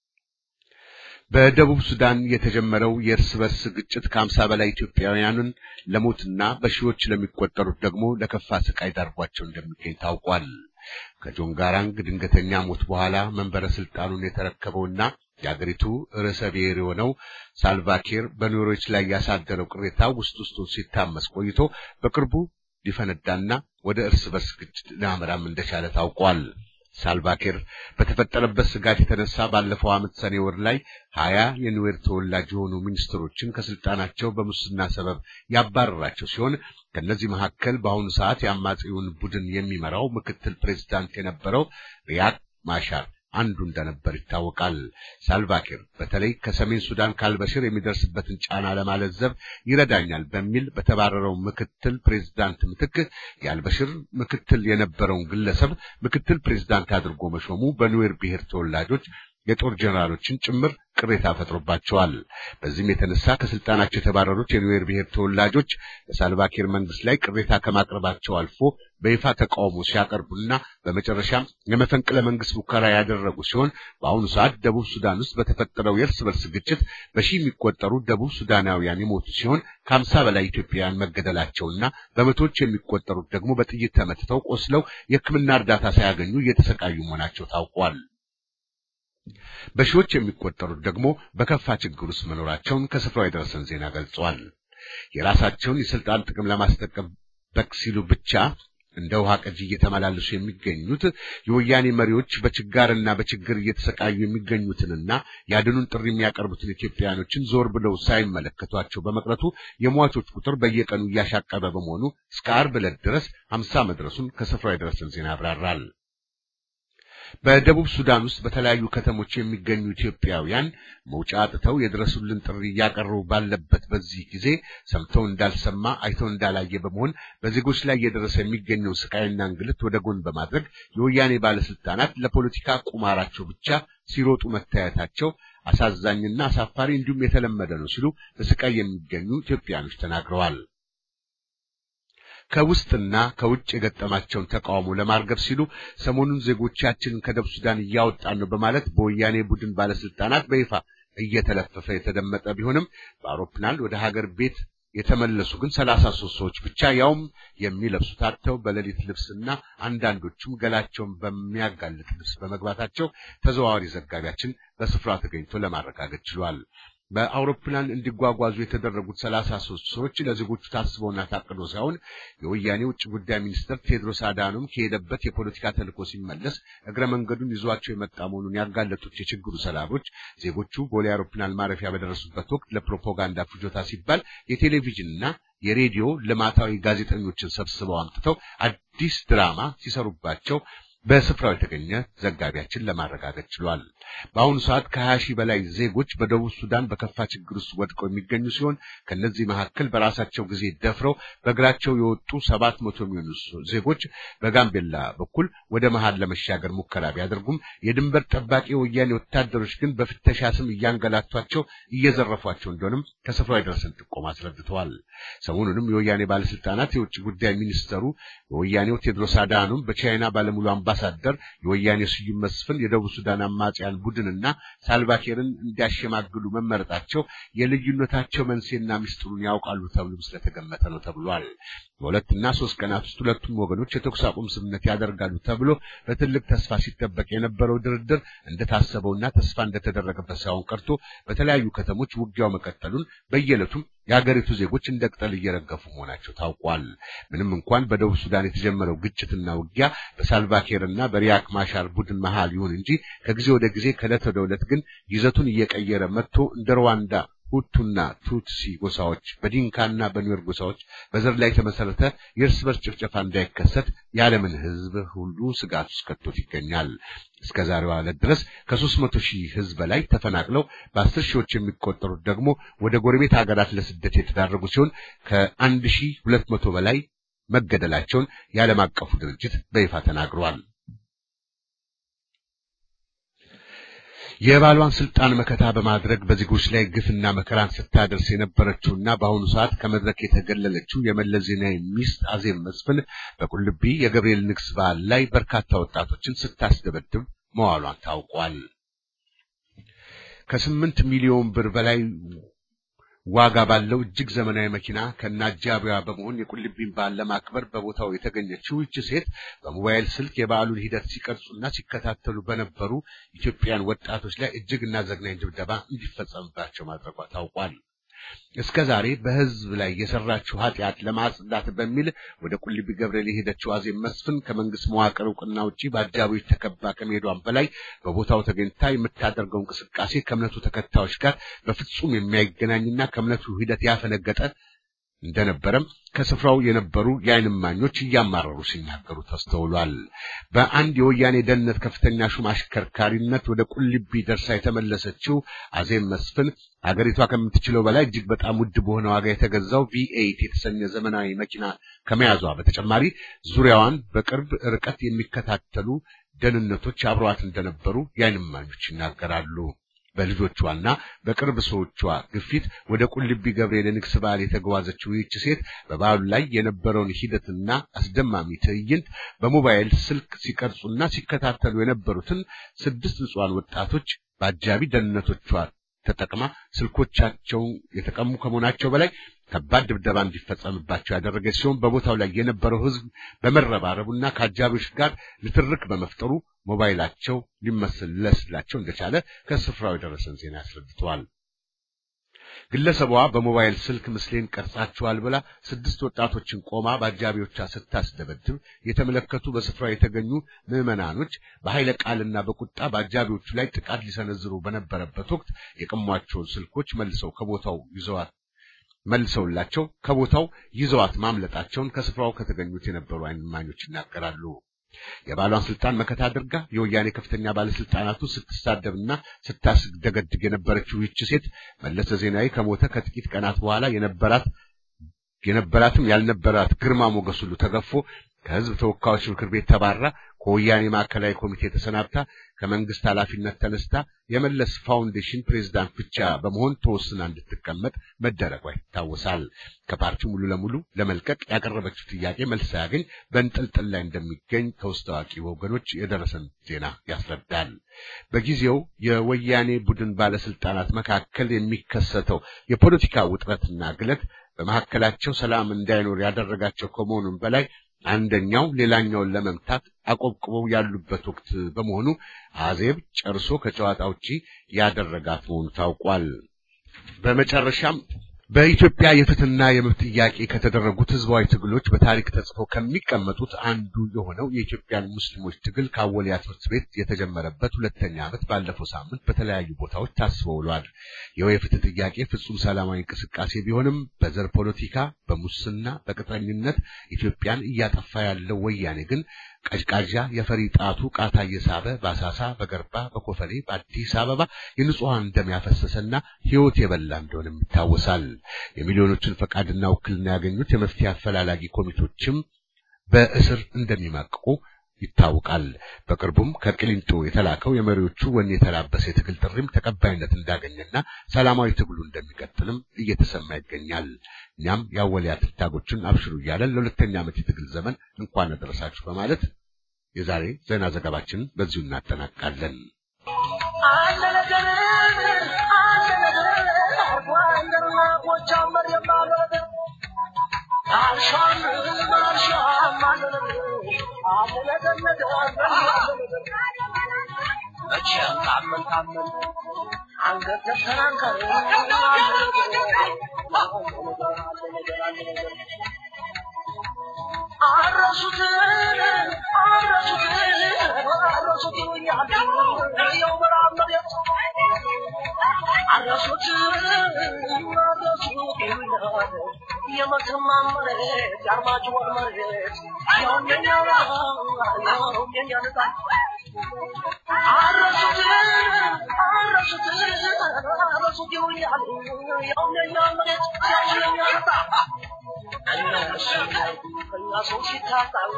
በደቡብ ሱዳን የተጀመረው የእርስ በርስ ግጭት ከሀምሳ በላይ ኢትዮጵያውያንን ለሞትና በሺዎች ለሚቆጠሩት ደግሞ ለከፋ ስቃይ ዳርጓቸው እንደሚገኝ ታውቋል። ከጆን ጋራንግ ድንገተኛ ሞት በኋላ መንበረ ስልጣኑን የተረከበውና የአገሪቱ ርዕሰ ብሔር የሆነው ሳልቫኪር በኑሮች ላይ ያሳደረው ቅሬታ ውስጥ ውስጡን ሲታመስ ቆይቶ በቅርቡ ሊፈነዳና ወደ እርስ በርስ ግጭት ሊያመራም እንደቻለ ታውቋል። ሳልቫኪር በተፈጠረበት ስጋት የተነሳ ባለፈው ዓመት ሰኔ ወር ላይ ሀያ የኑዌር ተወላጅ የሆኑ ሚኒስትሮችን ከስልጣናቸው በሙስና ሰበብ ያባረራቸው ሲሆን ከእነዚህ መካከል በአሁኑ ሰዓት የአማጺውን ቡድን የሚመራው ምክትል ፕሬዚዳንት የነበረው ሪያክ ማሻር አንዱ እንደነበር ይታወቃል። ሳልቫኪር በተለይ ከሰሜን ሱዳን ካልበሽር የሚደርስበትን ጫና ለማለዘብ ይረዳኛል በሚል በተባረረው ምክትል ፕሬዝዳንት ምትክ የአልበሽር ምክትል የነበረውን ግለሰብ ምክትል ፕሬዝዳንት አድርጎ መሾሙ በኑዌር ብሔር ተወላጆች የጦር ጀነራሎችን ጭምር ቅሬታ ፈጥሮባቸዋል። በዚህም የተነሳ ከስልጣናቸው የተባረሩት የኑዌር ብሔር ተወላጆች በሳልቫኪር መንግስት ላይ ቅሬታ ከማቅረባቸው አልፎ በይፋ ተቃውሞ ሲያቀርቡና በመጨረሻም የመፈንቅለ መንግስት ሙከራ ያደረጉ ሲሆን በአሁኑ ሰዓት ደቡብ ሱዳን ውስጥ በተፈጠረው የእርስ በርስ ግጭት በሺህ የሚቆጠሩ ደቡብ ሱዳናውያን የሞቱ ሲሆን ከሀምሳ በላይ ኢትዮጵያውያን መገደላቸውና በመቶዎች የሚቆጠሩት ደግሞ በጥይት ተመትተው ቆስለው የሕክምና እርዳታ ሳያገኙ እየተሰቃዩ መሆናቸው ታውቋል። በሺዎች የሚቆጠሩት ደግሞ በከፋ ችግር ውስጥ መኖራቸውን ከስፍራው የደረሰን ዜና ገልጿል። የራሳቸውን የስልጣን ጥቅም ለማስጠበቅ ሲሉ ብቻ እንደ ውሃ ቀጂ እየተመላለሱ የሚገኙት የወያኔ መሪዎች በችጋርና በችግር እየተሰቃዩ የሚገኙትንና ያድኑን ጥሪ የሚያቀርቡትን ኢትዮጵያውያኖችን ዞር ብለው ሳይመለከቷቸው በመቅረቱ የሟቾች ቁጥር በየቀኑ እያሻቀበ በመሆኑ እስከ ዓርብ ዕለት ድረስ ሀምሳ መድረሱን ከስፍራው የደረሰን ዜና ያብራራል። በደቡብ ሱዳን ውስጥ በተለያዩ ከተሞች የሚገኙ ኢትዮጵያውያን መውጫ አጥተው የድረሱልን ጥሪ እያቀረቡ ባለበት በዚህ ጊዜ ሰምተው እንዳልሰማ አይተው እንዳላየ በመሆን በዜጎች ላይ እየደረሰ የሚገኘው ስቃይና እንግልት ወደ ጎን በማድረግ የወያኔ ባለስልጣናት ለፖለቲካ ቁማራቸው ብቻ ሲሮጡ መታየታቸው አሳዛኝና አሳፋሪ እንዲሁም የተለመደ ነው ሲሉ በስቃይ የሚገኙ ኢትዮጵያኖች ተናግረዋል። ከውስጥና ከውጭ የገጠማቸውን ተቃውሞ ለማርገብ ሲሉ ሰሞኑን ዜጎቻችንን ከደቡብ ሱዳን እያወጣን ነው በማለት በወያኔ ቡድን ባለስልጣናት በይፋ እየተለፈፈ የተደመጠ ቢሆንም በአውሮፕላን ወደ ሀገር ቤት የተመለሱ ግን ሰላሳ ሶስት ሰዎች ብቻ ያውም የሚለብሱት አጥተው በሌሊት ልብስና አንዳንዶቹም ገላቸውን በሚያጋልጥ ልብስ በመግባታቸው ተዘዋዋሪ ዘጋቢያችን በስፍራው ተገኝቶ ለማረጋገጥ ችሏል። በአውሮፕላን እንዲጓጓዙ የተደረጉት ሰላሳ ሶስት ሰዎች ለዜጎቹ ታስበውና ታቅዶ ሳይሆን የወያኔ ውጭ ጉዳይ ሚኒስትር ቴድሮስ አዳኖም ከሄደበት የፖለቲካ ተልዕኮ ሲመለስ እግረ መንገዱን ይዟቸው የመጣ መሆኑን ያጋለጡት የችግሩ ሰላቦች ዜጎቹ ቦሌ አውሮፕላን ማረፊያ በደረሱበት ወቅት ለፕሮፓጋንዳ ፍጆታ ሲባል የቴሌቪዥንና የሬዲዮ ልማታዊ ጋዜጠኞችን ሰብስበው አምጥተው አዲስ ድራማ ሲሰሩባቸው በስፍራው የተገኘ ዘጋቢያችን ለማረጋገጥ ችሏል። በአሁኑ ሰዓት ከሀያ ሺህ በላይ ዜጎች በደቡብ ሱዳን በከፋ ችግር ውስጥ ወድቀው የሚገኙ ሲሆን ከእነዚህ መካከል በራሳቸው ጊዜ ደፍረው በእግራቸው የወጡ ሰባት መቶ የሚሆኑ ዜጎች በጋምቤላ በኩል ወደ መሃል ለመሻገር ሙከራ ቢያደርጉም የድንበር ጠባቂ የወያኔ ወታደሮች ግን በፍተሻ ስም እያንገላቷቸው እየዘረፏቸው እንደሆነም ከስፍራው የደረሰን ጥቆማ አስረድተዋል። ሰሞኑንም የወያኔ ባለስልጣናት የውጭ ጉዳይ ሚኒስተሩ የወያኔው ቴድሮስ አድሃኖም በቻይና ባለሙሉ አምባሳደር የወያኔ ስዩም መስፍን የደቡብ ሱዳን አማጽያን ቡድንና ሳልቫኪርን እንዲያሸማግሉ መመረጣቸው የልዩነታቸው መንስኤና ምስጢሩን ያውቃሉ ተብሎም ስለተገመተ ነው ተብሏል። በሁለትና ሶስት ቀናት ውስጥ ሁለቱም ወገኖች የተኩስ አቁም ስምምነት ያደርጋሉ ተብሎ በትልቅ ተስፋ ሲጠበቅ የነበረው ድርድር እንደታሰበውና ተስፋ እንደተደረገበት ሳይሆን ቀርቶ በተለያዩ ከተሞች ውጊያው መቀጠሉን በየዕለቱም የአገሪቱ ዜጎች እንደ ቅጠል እየረገፉ መሆናቸው ታውቋል። ምንም እንኳን በደቡብ ሱዳን የተጀመረው ግጭትና ውጊያ በሳልቫኪርና በሪያክ ማሻር ቡድን መሃል ይሁን እንጂ ከጊዜ ወደ ጊዜ ከዕለት ወደ ዕለት ግን ይዘቱን እየቀየረ መጥቶ እንደ ሩዋንዳ ሁቱና ቱትሲ ጎሳዎች በዲንካና በኒዌር ጎሳዎች በዘር ላይ የተመሰረተ የእርስ በርስ ጭፍጨፋ እንዳይከሰት የዓለምን ሕዝብ ሁሉ ስጋት ውስጥ ከቶት ይገኛል። እስከ ዛሬዋ ዕለት ድረስ ከሦስት መቶ ሺህ ሕዝብ በላይ ተፈናቅለው በአስር ሺዎች የሚቆጠሩት ደግሞ ወደ ጎረቤት ሀገራት ለስደት የተዳረጉ ሲሆን ከአንድ ሺህ ሁለት መቶ በላይ መገደላቸውን የዓለም አቀፉ ድርጅት በይፋ ተናግሯል። የባሏን ስልጣን መከታ በማድረግ በዜጎች ላይ ግፍና መከራን ስታደርስ የነበረችውና በአሁኑ ሰዓት ከመድረክ የተገለለችው የመለስ ዜናዊ ሚስት አዜብ መስፍን በቁልቢ የገብርኤል ንግስ በዓል ላይ በርካታ ወጣቶችን ስታስደበድብ መዋሏን ታውቋል። ከስምንት ሚሊዮን ብር በላይ ዋጋ ባለው እጅግ ዘመናዊ መኪና ከነአጃቢዋ በመሆን የቁልቢን በዓል ለማክበር በቦታው የተገኘችው ይህች ሴት በሞባይል ስልክ የበዓሉን ሂደት ሲቀርጹና ሲከታተሉ በነበሩ ኢትዮጵያውያን ወጣቶች ላይ እጅግና ዘግናኝ ድብደባ እንዲፈጸምባቸው ማድረጓ ታውቋል። እስከ ዛሬ በሕዝብ ላይ የሰራችው ኃጢአት ለማጽዳት በሚል ወደ ቁልቢ ገብርኤል የሄደችው አዜብ መስፍን ከመንግስት መዋቅር እውቅና ውጪ በአጃቢዎች ተከባ ከመሄዷን በላይ በቦታው ተገኝታ የምታደርገው እንቅስቃሴ ከእምነቱ ተከታዮች ጋር በፍጹም የማይገናኝና ከእምነቱ ሂደት ያፈነገጠ እንደነበረም ከስፍራው የነበሩ የዓይን እማኞች እያማረሩ ሲናገሩ ተስተውሏል። በአንድ የወያኔ ደህንነት ከፍተኛ ሹም አሽከርካሪነት ወደ ቁልቢ ደርሳ የተመለሰችው አዜብ መስፍን አገሪቷ ከምትችለው በላይ እጅግ በጣም ውድ በሆነ ዋጋ የተገዛው ቪኤይት የተሰኘ ዘመናዊ መኪና ከመያዟ በተጨማሪ ዙሪያዋን በቅርብ ርቀት የሚከታተሉ ደህንነቶች አብረዋት እንደነበሩ የዓይን እማኞች ይናገራሉ። በልጆቿና በቅርብ ሰዎቿ ግፊት ወደ ቁልቢ ገብርኤል የንግስ በዓል የተጓዘችው ይህች ሴት በበዓሉ ላይ የነበረውን ሂደትና አስደማሚ ትዕይንት በሞባይል ስልክ ሲቀርጹና ሲከታተሉ የነበሩትን ስድስት ንጹሐን ወጣቶች በአጃቢ ደህንነቶቿ ተጠቅማ ስልኮቻቸውን የተቀሙ ከመሆናቸው በላይ ከባድ ድብደባ እንዲፈጸምባቸው ያደረገች ሲሆን በቦታው ላይ የነበረው ሕዝብ በመረባረቡና ከአጃቢዎች ጋር ንትርክ በመፍጠሩ ሞባይላቸው ሊመለስላቸው እንደቻለ ከስፍራው የደረሰን ዜና ያስረድተዋል። ግለሰቧ በሞባይል ስልክ ምስሌን ቀርጻችኋል ብላ ስድስት ወጣቶችን ቆማ በአጃቢዎቿ ስታስደበድብ የተመለከቱ በስፍራው የተገኙ ምዕመናኖች በኃይለ ቃልና በቁጣ በአጃቢዎቹ ላይ ጥቃት ሊሰነዝሩ በነበረበት ወቅት የቀሟቸውን ስልኮች መልሰው ከቦታው ይዘዋት መልሰውላቸው ከቦታው ይዘዋት ማምለጣቸውን ከስፍራው ከተገኙት የነበሩ ዓይን እማኞች ይናገራሉ። የባሏን ስልጣን መከታ አድርጋ የወያኔ ከፍተኛ ባለስልጣናቱ ስትሳደብና ስታስደገድግ የነበረችው ይህች ሴት መለሰ ዜናዊ ከሞተ ከጥቂት ቀናት በኋላ የነበራት የነበራትም ያልነበራት ግርማ ሞገስ ሁሉ ተገፎ ከሕዝብ ተወካዮች ምክር ቤት ተባራ ከወያኔ ማዕከላዊ ኮሚቴ ተሰናብታ ከመንግስት ኃላፊነት ተነስታ የመለስ ፋውንዴሽን ፕሬዝዳንት ብቻ በመሆን ተወስና እንድትቀመጥ መደረጓ ይታወሳል። ከፓርቲው ሙሉ ለሙሉ ለመልቀቅ ያቀረበችው ጥያቄ መልስ ሳያገኝ በእንጥልጥል ላይ እንደሚገኝ ከውስጥ አዋቂ ወገኖች የደረሰን ዜና ያስረዳል። በጊዜው የወያኔ ቡድን ባለስልጣናት መካከል የሚከሰተው የፖለቲካ ውጥረትና ግለት በመካከላቸው ሰላም እንዳይኖር ያደረጋቸው ከመሆኑም በላይ አንደኛው ሌላኛውን ለመምታት አቆብቁበው ያሉበት ወቅት በመሆኑ አዜብ ጨርሶ ከጨዋታ ውጪ ያደረጋት መሆኑ ታውቋል። በመጨረሻም በኢትዮጵያ የፍትህና የመብት ጥያቄ ከተደረጉት ህዝባዊ ትግሎች በታሪክ ተጽፈው ከሚቀመጡት አንዱ የሆነው የኢትዮጵያን ሙስሊሞች ትግል ከአወሊያ ትምህርት ቤት የተጀመረበት ሁለተኛ ዓመት ባለፈው ሳምንት በተለያዩ ቦታዎች ታስቦ ውሏል። ይኸው የፍትህ ጥያቄ ፍጹም ሰላማዊ እንቅስቃሴ ቢሆንም በዘር ፖለቲካ፣ በሙስና፣ በቅጥረኝነት ኢትዮጵያን እያጠፋ ያለው ወያኔ ግን ቀዥቃዣ የፈሪ ጣቱ ቃታ እየሳበ በአሳሳ፣ በገርባ፣ በኮፈሌ፣ በአዲስ አበባ የንጹሐን ደም ያፈሰሰና ህይወት የበላ እንደሆነም ይታወሳል። የሚሊዮኖችን ፈቃድና ውክልና ያገኙት የመፍትሄ አፈላላጊ ኮሚቴዎችም በእስር እንደሚማቅቁ ይታወቃል። በቅርቡም ከቅሊንጦ የተላከው የመሪዎቹ ወኔ የተላበሰ የትግል ጥሪም ተቀባይነት እንዳገኘና ሰላማዊ ትግሉ እንደሚቀጥልም እየተሰማ ይገኛል። እኛም የአወሊያ ትንታጎችን አብሽሩ እያለን ለሁለተኛ ዓመት የትግል ዘመን እንኳን አደረሳችሁ በማለት የዛሬ ዜና ዘገባችንን በዚሁ እናጠናቃለን። አንድ ነገር አንድ ነገር ጎንደርና ጎጃም መሬት ማለት አልሻም አልሻም አንድ ነገር አንድ ነገር ነገር አንድ ነገር መቼም ታመን ታመን አንገት ተሰናንከር አረሱትን አረሱትን አረሱት ያው ምዕራብ መሬት አረሱት አረሱት የመተማ መሬት የአርማጭሆን መሬት ያውም የኛ ያውም የኛ ነፃ አረሱት አረሱት አረሱት ይሉኛል ያውም የኛ መሬት ያውም የኛ ነፃ እነሱ ከእኛ ሰው ሲታጣላ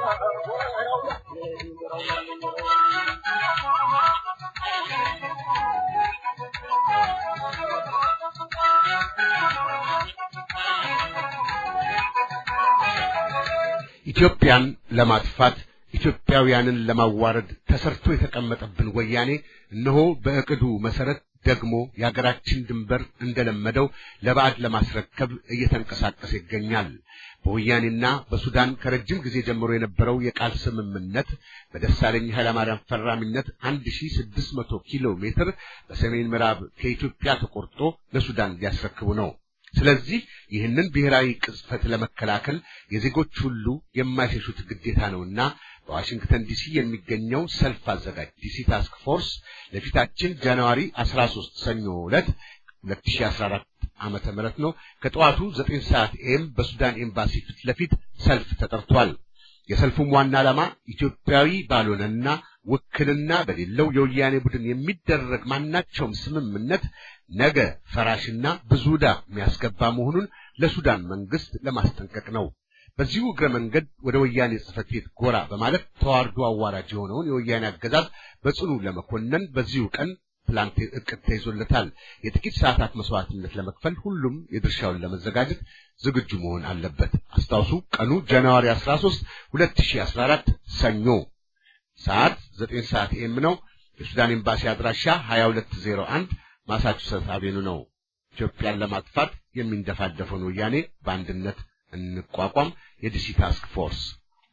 ኢትዮጵያን ለማጥፋት ኢትዮጵያውያንን ለማዋረድ ተሰርቶ የተቀመጠብን ወያኔ እነሆ በእቅዱ መሰረት ደግሞ የሀገራችን ድንበር እንደለመደው ለባዕድ ለማስረከብ እየተንቀሳቀሰ ይገኛል። በወያኔና በሱዳን ከረጅም ጊዜ ጀምሮ የነበረው የቃል ስምምነት በደሳለኝ ኃይለማርያም ፈራሚነት 1600 ኪሎ ሜትር በሰሜን ምዕራብ ከኢትዮጵያ ተቆርጦ ለሱዳን ሊያስረክቡ ነው። ስለዚህ ይህንን ብሔራዊ ቅጽፈት ለመከላከል የዜጎች ሁሉ የማይሸሹት ግዴታ ነውና በዋሽንግተን ዲሲ የሚገኘው ሰልፍ አዘጋጅ ዲሲ ታስክ ፎርስ ለፊታችን ጃንዋሪ 13 ሰኞ ዕለት 2014 ዓመተ ምህረት ነው ከጠዋቱ 9 ሰዓት ኤም በሱዳን ኤምባሲ ፊት ለፊት ሰልፍ ተጠርቷል። የሰልፉም ዋና ዓላማ ኢትዮጵያዊ ባልሆነና ውክልና በሌለው የወያኔ ቡድን የሚደረግ ማናቸውም ስምምነት ነገ ፈራሽና ብዙ ዕዳ የሚያስገባ መሆኑን ለሱዳን መንግስት ለማስጠንቀቅ ነው። በዚሁ እግረ መንገድ ወደ ወያኔ ጽሕፈት ቤት ጎራ በማለት ተዋርዶ አዋራጅ የሆነውን የወያኔ አገዛዝ በጽኑ ለመኮነን በዚሁ ቀን ፕላን እቅድ ተይዞለታል። የጥቂት ሰዓታት መስዋዕትነት ለመክፈል ሁሉም የድርሻውን ለመዘጋጀት ዝግጁ መሆን አለበት። አስታውሱ፣ ቀኑ ጃንዋሪ 13 2014 ሰኞ፣ ሰዓት 9 ሰዓት ኤም ነው። የሱዳን ኤምባሲ አድራሻ 2201 ማሳቹሴትስ አቬኑ ነው። ኢትዮጵያን ለማጥፋት የሚንደፋደፈውን ወያኔ በአንድነት እንቋቋም። የዲሲ ታስክ ፎርስ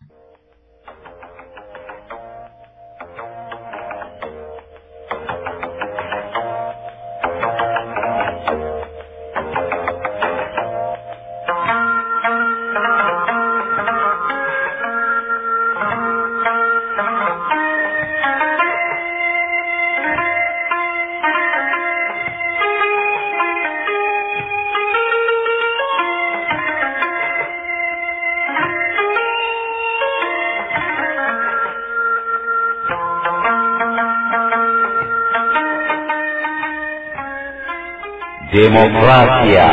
ዴሞክራሲያ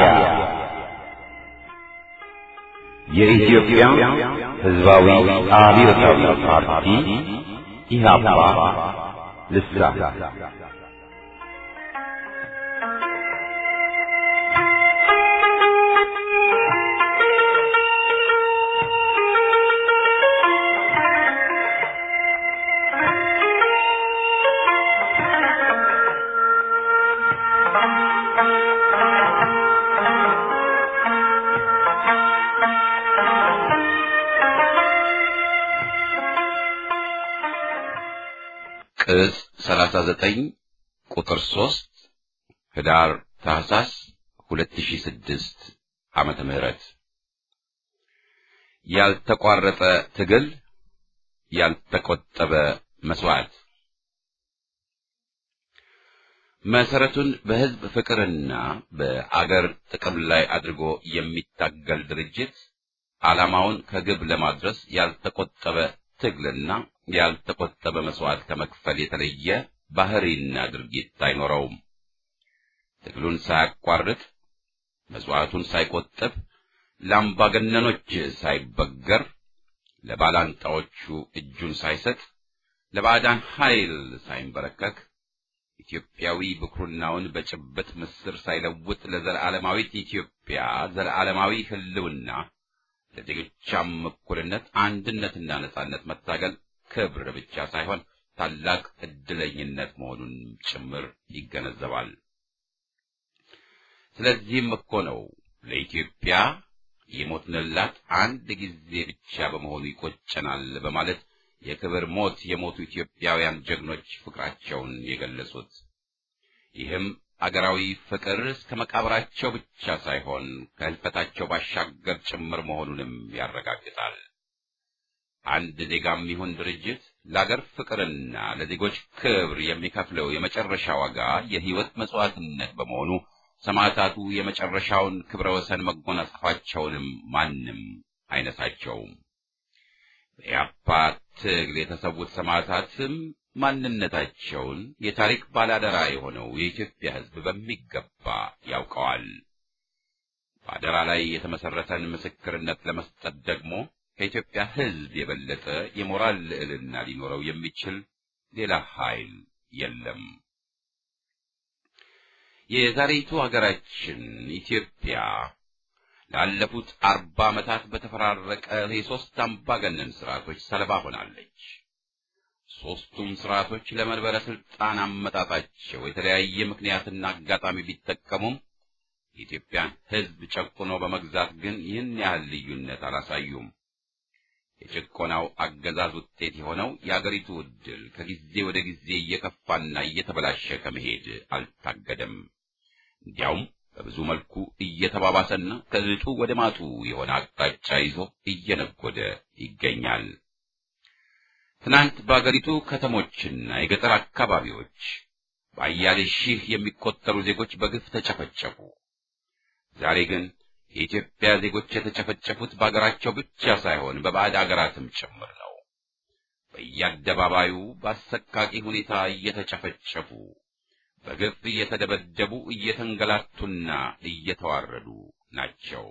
የኢትዮጵያ ሕዝባዊ አብዮታዊ ፓርቲ ኢህአፓ ልሳን ቅጽ 39 ቁጥር 3 ህዳር ታህሳስ 2006 ዓመተ ምህረት ያልተቋረጠ ትግል ያልተቆጠበ መስዋዕት መሰረቱን በህዝብ ፍቅርና በአገር ጥቅም ላይ አድርጎ የሚታገል ድርጅት ዓላማውን ከግብ ለማድረስ ያልተቆጠበ ትግልና ያልተቆጠበ መስዋዕት ከመክፈል የተለየ ባህሪና ድርጊት አይኖረውም። ትግሉን ሳያቋርጥ መስዋዕቱን ሳይቆጥብ ለአምባገነኖች ሳይበገር ለባላንጣዎቹ እጁን ሳይሰጥ ለባዕዳን ኃይል ሳይንበረከክ ኢትዮጵያዊ ብኩርናውን በጭብጥ ምስር ሳይለውጥ ለዘላለማዊት ኢትዮጵያ ዘላለማዊ ህልውና ለዜጎቿም እኩልነት አንድነትና ነጻነት መታገል ክብር ብቻ ሳይሆን ታላቅ ዕድለኝነት መሆኑን ጭምር ይገነዘባል። ስለዚህም እኮ ነው ለኢትዮጵያ የሞትንላት አንድ ጊዜ ብቻ በመሆኑ ይቆጨናል በማለት የክብር ሞት የሞቱ ኢትዮጵያውያን ጀግኖች ፍቅራቸውን የገለጹት። ይህም አገራዊ ፍቅር እስከ መቃብራቸው ብቻ ሳይሆን ከህልፈታቸው ባሻገር ጭምር መሆኑንም ያረጋግጣል። አንድ ዜጋም ይሁን ድርጅት ለአገር ፍቅርና ለዜጎች ክብር የሚከፍለው የመጨረሻ ዋጋ የህይወት መስዋዕትነት በመሆኑ ሰማዕታቱ የመጨረሻውን ክብረ ወሰን መጎናጸፋቸውንም ማንም አይነሳቸውም። በኢያፓ ትግል የተሰዉት ሰማዕታትም ማንነታቸውን የታሪክ ባላደራ የሆነው የኢትዮጵያ ሕዝብ በሚገባ ያውቀዋል። በአደራ ላይ የተመሰረተን ምስክርነት ለመስጠት ደግሞ ከኢትዮጵያ ሕዝብ የበለጠ የሞራል ልዕልና ሊኖረው የሚችል ሌላ ኃይል የለም። የዛሬቱ ሀገራችን ኢትዮጵያ ላለፉት አርባ ዓመታት በተፈራረቀ የሦስት አምባገነን ስርዓቶች ሰለባ ሆናለች። ሦስቱም ስርዓቶች ለመንበረ ስልጣን አመጣጣቸው የተለያየ ምክንያትና አጋጣሚ ቢጠቀሙም የኢትዮጵያን ሕዝብ ጨቁኖ በመግዛት ግን ይህን ያህል ልዩነት አላሳዩም። የጭቆናው አገዛዝ ውጤት የሆነው የአገሪቱ ዕድል ከጊዜ ወደ ጊዜ እየከፋና እየተበላሸ ከመሄድ አልታገደም። እንዲያውም በብዙ መልኩ እየተባባሰና ከእጡ ወደ ማጡ የሆነ አቅጣጫ ይዞ እየነጎደ ይገኛል። ትናንት በአገሪቱ ከተሞችና የገጠር አካባቢዎች በአያሌ ሺህ የሚቆጠሩ ዜጎች በግፍ ተጨፈጨፉ። ዛሬ ግን የኢትዮጵያ ዜጎች የተጨፈጨፉት በአገራቸው ብቻ ሳይሆን በባዕድ አገራትም ጭምር ነው። በየአደባባዩ በአሰቃቂ ሁኔታ እየተጨፈጨፉ በግፍ እየተደበደቡ እየተንገላቱና እየተዋረዱ ናቸው።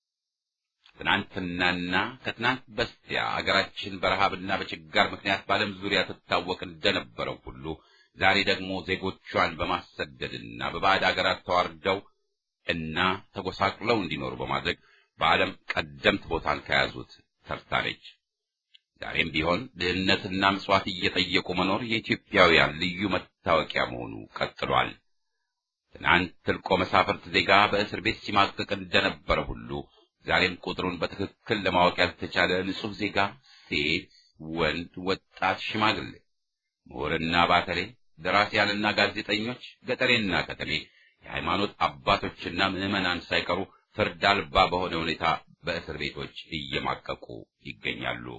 ትናንትናና ከትናንት በስቲያ አገራችን በረሃብና በችጋር ምክንያት በዓለም ዙሪያ ትታወቅ እንደነበረው ሁሉ ዛሬ ደግሞ ዜጎቿን በማሰደድና በባዕድ አገራት ተዋርደው እና ተጎሳቅለው እንዲኖሩ በማድረግ በዓለም ቀደምት ቦታን ከያዙት ተርታለች። ዛሬም ቢሆን ድህነትና ምጽዋት እየጠየቁ መኖር የኢትዮጵያውያን ልዩ መታወቂያ መሆኑ ቀጥሏል። ትናንት ትልቆ መሳፍርት ዜጋ በእስር ቤት ሲማቅቅ እንደነበረ ሁሉ ዛሬም ቁጥሩን በትክክል ለማወቅ ያልተቻለ ንጹሕ ዜጋ ሴት፣ ወንድ፣ ወጣት፣ ሽማግሌ፣ ምሁርና ባተሌ፣ ደራሲያንና ጋዜጠኞች፣ ገጠሬና ከተሜ፣ የሃይማኖት አባቶችና ምዕመናን ሳይቀሩ ፍርድ አልባ በሆነ ሁኔታ በእስር ቤቶች እየማቀቁ ይገኛሉ።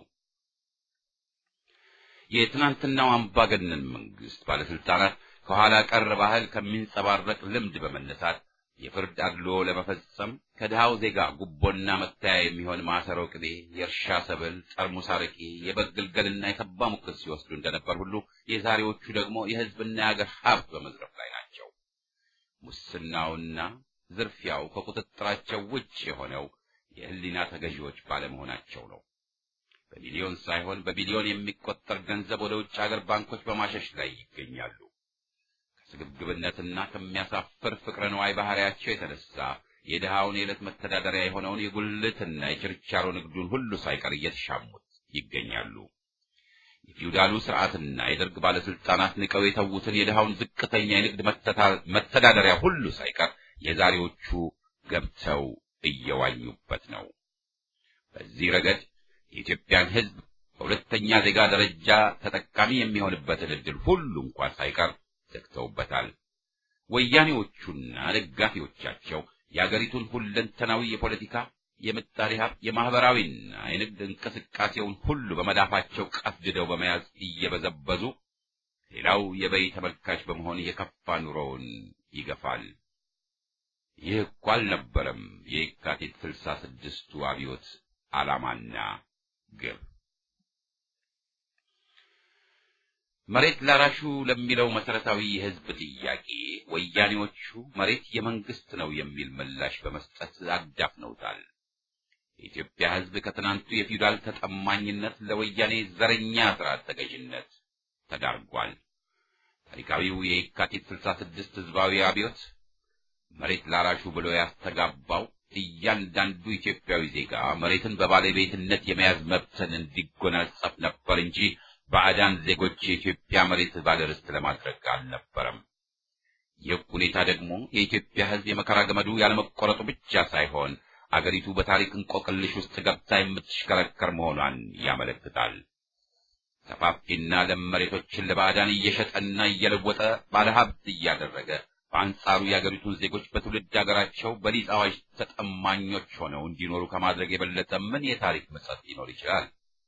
የትናንትናው አምባገነን መንግስት ባለስልጣናት ከኋላ ቀር ባህል ከሚንጸባረቅ ልምድ በመነሳት የፍርድ አድልዎ ለመፈጸም ከድሃው ዜጋ ጉቦና መታያ የሚሆን ማሰሮ ቅቤ፣ የእርሻ ሰብል፣ ጠርሙስ አረቄ፣ የበግ ግልገልና የተባ ሙክት ሲወስዱ እንደነበር ሁሉ የዛሬዎቹ ደግሞ የህዝብና የአገር ሀብት በመዝረፍ ላይ ናቸው። ሙስናውና ዝርፊያው ከቁጥጥራቸው ውጭ የሆነው የህሊና ተገዢዎች ባለመሆናቸው ነው። በሚሊዮን ሳይሆን በቢሊዮን የሚቆጠር ገንዘብ ወደ ውጭ ሀገር ባንኮች በማሸሽ ላይ ይገኛሉ። ከስግብግብነትና ከሚያሳፍር ፍቅረ ነዋይ ባህሪያቸው የተነሳ የድሃውን የዕለት መተዳደሪያ የሆነውን የጉልትና የችርቻሮ ንግዱን ሁሉ ሳይቀር እየተሻሙት ይገኛሉ። የፊውዳሉ ስርዓትና የደርግ ባለስልጣናት ንቀው የተዉትን የድሃውን ዝቅተኛ የንግድ መተዳደሪያ ሁሉ ሳይቀር የዛሬዎቹ ገብተው እየዋኙበት ነው። በዚህ ረገድ የኢትዮጵያን ሕዝብ በሁለተኛ ዜጋ ደረጃ ተጠቃሚ የሚሆንበትን ዕድል ሁሉ እንኳን ሳይቀር ዘግተውበታል። ወያኔዎቹና ደጋፊዎቻቸው የአገሪቱን ሁለንተናዊ የፖለቲካ፣ የምጣኔ ሀብት፣ የማህበራዊና የንግድ እንቅስቃሴውን ሁሉ በመዳፋቸው ቀፍድደው በመያዝ እየበዘበዙ ሌላው የበይ ተመልካች በመሆን የከፋ ኑሮውን ይገፋል። ይህ እኮ አልነበረም የየካቲት ስልሳ ስድስቱ አብዮት ዓላማና ግብ። መሬት ላራሹ ለሚለው መሰረታዊ የህዝብ ጥያቄ ወያኔዎቹ መሬት የመንግስት ነው የሚል ምላሽ በመስጠት አዳፍነውታል። የኢትዮጵያ ህዝብ ከትናንቱ የፊውዳል ተጠማኝነት ለወያኔ ዘረኛ ስርዓት ተገዥነት ተዳርጓል። ታሪካዊው የየካቲት ስልሳ ስድስት ህዝባዊ አብዮት መሬት ላራሹ ብሎ ያስተጋባው እያንዳንዱ ኢትዮጵያዊ ዜጋ መሬትን በባለቤትነት የመያዝ መብትን እንዲጎናጸፍ ነበር እንጂ ባዕዳን ዜጎች የኢትዮጵያ መሬት ባለርስት ለማድረግ አልነበረም። ይህ ሁኔታ ደግሞ የኢትዮጵያ ህዝብ የመከራ ገመዱ ያለመቆረጡ ብቻ ሳይሆን አገሪቱ በታሪክ እንቆቅልሽ ውስጥ ገብታ የምትሽከረከር መሆኗን ያመለክታል። ሰፋፊና ለም መሬቶችን ለባዕዳን እየሸጠና እየለወጠ ባለሀብት እያደረገ በአንጻሩ የአገሪቱን ዜጎች በትውልድ ሀገራቸው በሊዝ አዋጅ ተጠማኞች ሆነው እንዲኖሩ ከማድረግ የበለጠ ምን የታሪክ ምጸት ሊኖር ይችላል?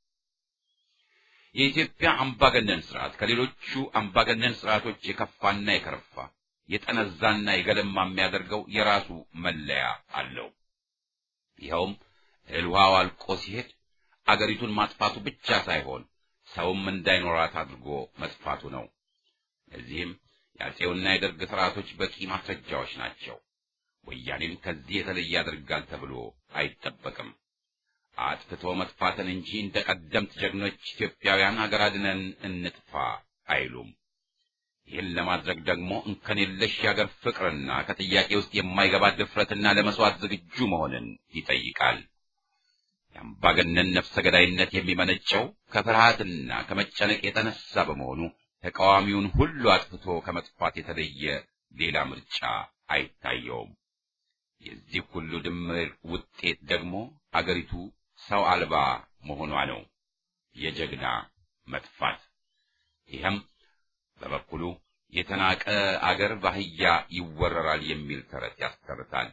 የኢትዮጵያ አምባገነን ስርዓት ከሌሎቹ አምባገነን ስርዓቶች የከፋና የከረፋ የጠነዛና የገለማ የሚያደርገው የራሱ መለያ አለው። ይኸውም እህል ውሃው አልቆ ሲሄድ አገሪቱን ማጥፋቱ ብቻ ሳይሆን ሰውም እንዳይኖራት አድርጎ መጥፋቱ ነው። ለዚህም የአፄውና የደርግ ስርዓቶች በቂ ማስረጃዎች ናቸው። ወያኔም ከዚህ የተለየ ያደርጋል ተብሎ አይጠበቅም። አጥፍቶ መጥፋትን እንጂ እንደ ቀደምት ጀግኖች ኢትዮጵያውያን አገር አድነን እንጥፋ አይሉም። ይህን ለማድረግ ደግሞ እንከን የለሽ የአገር ፍቅርና ከጥያቄ ውስጥ የማይገባ ድፍረትና ለመስዋዕት ዝግጁ መሆንን ይጠይቃል። የአምባገነን ነፍሰ ገዳይነት የሚመነጨው ከፍርሃትና ከመጨነቅ የተነሳ በመሆኑ ተቃዋሚውን ሁሉ አጥፍቶ ከመጥፋት የተለየ ሌላ ምርጫ አይታየውም። የዚህ ሁሉ ድምር ውጤት ደግሞ አገሪቱ ሰው አልባ መሆኗ ነው፣ የጀግና መጥፋት። ይህም በበኩሉ የተናቀ አገር በአህያ ይወረራል የሚል ተረት ያስተርታል።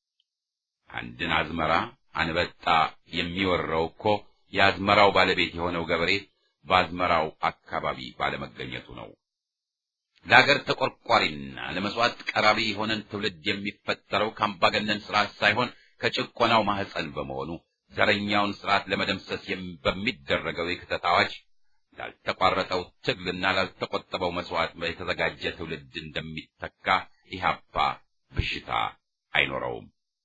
አንድን አዝመራ አንበጣ የሚወረው እኮ የአዝመራው ባለቤት የሆነው ገበሬ በአዝመራው አካባቢ ባለመገኘቱ ነው። ለአገር ተቆርቋሪና ለመስዋዕት ቀራቢ የሆነን ትውልድ የሚፈጠረው ከአምባገነን ስርዓት ሳይሆን ከጭቆናው ማህፀን በመሆኑ ዘረኛውን ስርዓት ለመደምሰስ በሚደረገው የክተት አዋጅ ላልተቋረጠው ትግልና ላልተቆጠበው መስዋዕት የተዘጋጀ ትውልድ እንደሚተካ ኢህአፓ ብሽታ አይኖረውም።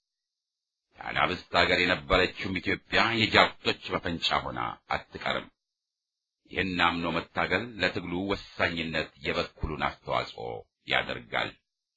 የአናብስት ሀገር የነበረችውም ኢትዮጵያ የጃርቶች መፈንጫ ሆና አትቀርም። ይህን አምኖ መታገል ለትግሉ ወሳኝነት የበኩሉን አስተዋጽኦ ያደርጋል።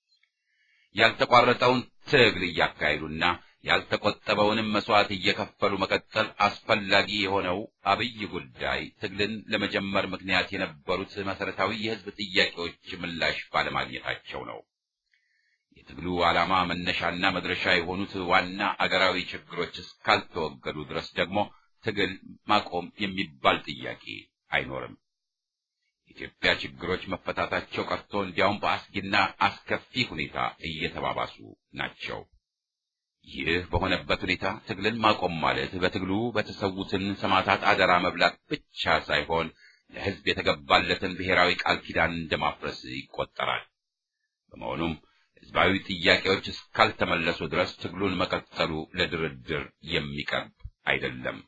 ያልተቋረጠውን ትግል እያካሄዱና ያልተቆጠበውንም መስዋዕት እየከፈሉ መቀጠል አስፈላጊ የሆነው አብይ ጉዳይ ትግልን ለመጀመር ምክንያት የነበሩት መሰረታዊ የህዝብ ጥያቄዎች ምላሽ ባለማግኘታቸው ነው። የትግሉ ዓላማ መነሻና መድረሻ የሆኑት ዋና አገራዊ ችግሮች እስካልተወገዱ ድረስ ደግሞ ትግል ማቆም የሚባል ጥያቄ አይኖርም። የኢትዮጵያ ችግሮች መፈታታቸው ቀርቶ እንዲያውም በአስጊና አስከፊ ሁኔታ እየተባባሱ ናቸው። ይህ በሆነበት ሁኔታ ትግልን ማቆም ማለት በትግሉ በተሰዉትን ሰማዕታት አደራ መብላት ብቻ ሳይሆን ለሕዝብ የተገባለትን ብሔራዊ ቃል ኪዳን እንደማፍረስ ይቆጠራል። በመሆኑም ሕዝባዊ ጥያቄዎች እስካልተመለሱ ድረስ ትግሉን መቀጠሉ ለድርድር የሚቀርብ አይደለም።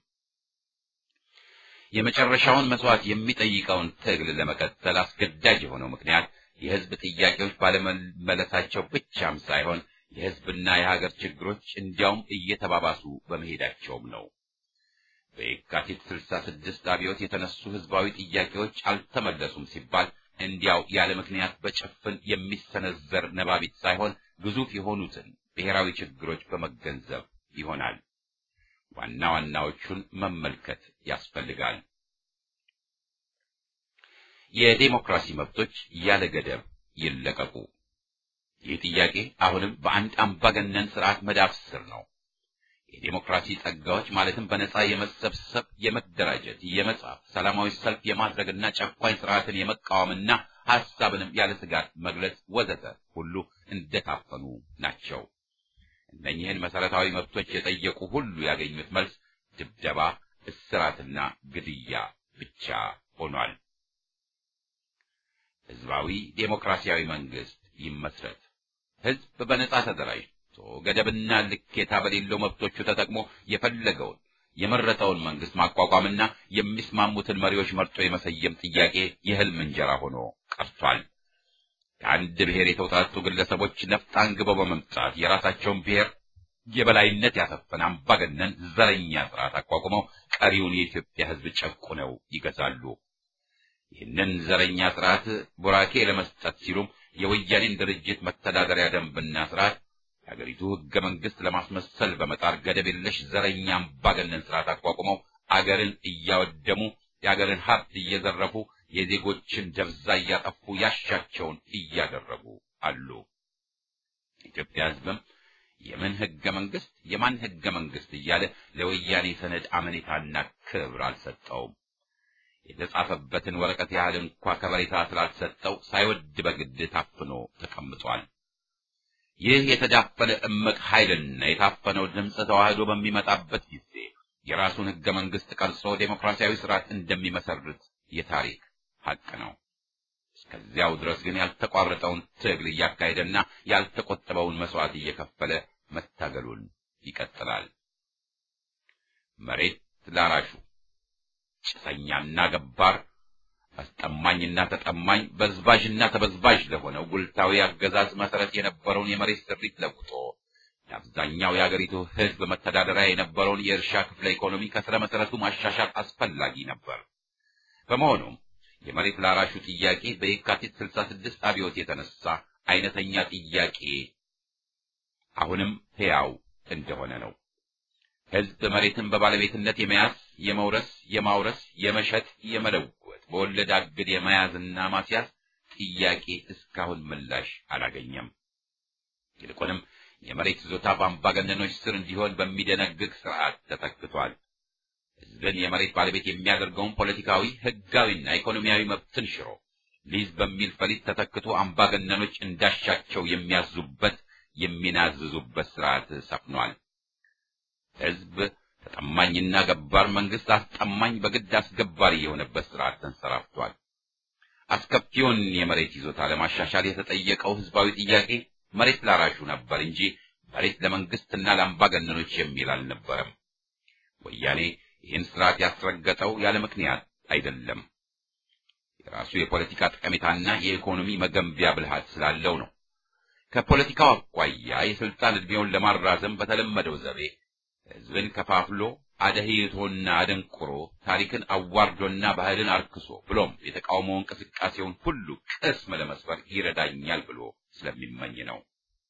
የመጨረሻውን መስዋዕት የሚጠይቀውን ትግል ለመቀጠል አስገዳጅ የሆነው ምክንያት የሕዝብ ጥያቄዎች ባለመመለሳቸው ብቻም ሳይሆን የሕዝብና የሀገር ችግሮች እንዲያውም እየተባባሱ በመሄዳቸውም ነው። በየካቲት ስልሳ ስድስት አብዮት የተነሱ ሕዝባዊ ጥያቄዎች አልተመለሱም ሲባል እንዲያው ያለ ምክንያት በጭፍን የሚሰነዘር ነባቢት ሳይሆን ግዙፍ የሆኑትን ብሔራዊ ችግሮች በመገንዘብ ይሆናል። ዋና ዋናዎቹን መመልከት ያስፈልጋል። የዴሞክራሲ መብቶች ያለ ገደብ ይለቀቁ። ይህ ጥያቄ አሁንም በአንድ አምባገነን ስርዓት መዳፍ ስር ነው። የዴሞክራሲ ጸጋዎች ማለትም በነጻ የመሰብሰብ፣ የመደራጀት፣ የመጻፍ፣ ሰላማዊ ሰልፍ የማድረግና ጨቋኝ ስርዓትን የመቃወምና ሐሳብንም ያለ ስጋት መግለጽ ወዘተ ሁሉ እንደታፈኑ ናቸው። እነኚህን መሰረታዊ መብቶች የጠየቁ ሁሉ ያገኙት መልስ ድብደባ፣ እስራትና ግድያ ብቻ ሆኗል። ህዝባዊ ዴሞክራሲያዊ መንግስት ይመስረት። ህዝብ በነጻ ተደራጅቶ ገደብና ልኬታ በሌለው መብቶቹ ተጠቅሞ የፈለገውን የመረጠውን መንግስት ማቋቋምና የሚስማሙትን መሪዎች መርጦ የመሰየም ጥያቄ የህልም እንጀራ ሆኖ ቀርቷል። ከአንድ ብሔር የተውጣጡ ግለሰቦች ነፍጥ አንግበው በመምጣት የራሳቸውን ብሔር የበላይነት ያሰፈነ አምባገነን ዘረኛ ስርዓት አቋቁመው ቀሪውን የኢትዮጵያ ህዝብ ጨቁነው ይገዛሉ። ይህንን ዘረኛ ስርዓት ቡራኬ ለመስጠት ሲሉም የወያኔን ድርጅት መተዳደሪያ ደንብና ስርዓት የሀገሪቱ ህገ መንግስት ለማስመሰል በመጣር ገደብ የለሽ ዘረኛ አምባገነን ስርዓት አቋቁመው አገርን እያወደሙ የአገርን ሀብት እየዘረፉ የዜጎችን ደብዛ እያጠፉ ያሻቸውን እያደረጉ አሉ። ኢትዮጵያ ህዝብም የምን ህገ መንግስት የማን ህገ መንግስት እያለ ለወያኔ ሰነድ አመኔታና ክብር አልሰጠውም። የተጻፈበትን ወረቀት ያህል እንኳ ከበሬታ ስላልሰጠው ሳይወድ በግድ ታፍኖ ተቀምጧል። ይህ የተዳፈነ እምቅ ኃይልና የታፈነው ድምፅ ተዋህዶ በሚመጣበት ጊዜ የራሱን ህገ መንግስት ቀርጾ ዴሞክራሲያዊ ስርዓት እንደሚመሰርት የታሪክ ሀቅ ነው። እስከዚያው ድረስ ግን ያልተቋረጠውን ትግል እያካሄደና ያልተቆጠበውን መስዋዕት እየከፈለ መታገሉን ይቀጥላል። መሬት ላራሹ ጭሰኛና ገባር፣ አስጠማኝና ተጠማኝ፣ በዝባዥና ተበዝባዥ ለሆነው ጉልታዊ አገዛዝ መሰረት የነበረውን የመሬት ስሪት ለውጦ የአብዛኛው የአገሪቱ ህዝብ መተዳደሪያ የነበረውን የእርሻ ክፍለ ኢኮኖሚ ከስረ መሰረቱ ማሻሻል አስፈላጊ ነበር። በመሆኑም የመሬት ላራሹ ጥያቄ በየካቲት 66 አብዮት የተነሳ አይነተኛ ጥያቄ አሁንም ሕያው እንደሆነ ነው። ሕዝብ መሬትን በባለቤትነት የመያዝ የመውረስ፣ የማውረስ፣ የመሸጥ፣ የመለወጥ በወለድ አግድ የመያዝና ማስያዝ ጥያቄ እስካሁን ምላሽ አላገኘም። ይልቁንም የመሬት ይዞታ በአምባገነኖች ስር እንዲሆን በሚደነግግ ስርዓት ተተክቷል። ሕዝብን የመሬት ባለቤት የሚያደርገውን ፖለቲካዊ፣ ሕጋዊና ኢኮኖሚያዊ መብትን ሽሮ ሊዝ በሚል ፈሊጥ ተተክቶ አምባገነኖች እንዳሻቸው የሚያዙበት የሚናዝዙበት ስርዓት ሰፍኗል። ሕዝብ ተጠማኝና ገባር መንግስት አስጠማኝ በግድ አስገባሪ የሆነበት ስርዓት ተንሰራፍቷል። አስከፊውን የመሬት ይዞታ ለማሻሻል የተጠየቀው ህዝባዊ ጥያቄ መሬት ላራሹ ነበር እንጂ መሬት ለመንግስትና ለአምባገነኖች የሚል አልነበረም። ወያኔ ይህን ስርዓት ያስረገጠው ያለ ምክንያት አይደለም። የራሱ የፖለቲካ ጠቀሜታና የኢኮኖሚ መገንቢያ ብልሃት ስላለው ነው። ከፖለቲካው አኳያ የስልጣን ዕድሜውን ለማራዘም በተለመደው ዘቤ ህዝብን ከፋፍሎ አደህይቶና አደንቁሮ ታሪክን አዋርዶና ባህልን አርክሶ ብሎም የተቃውሞ እንቅስቃሴውን ሁሉ ቅስም ለመስበር ይረዳኛል ብሎ ስለሚመኝ ነው።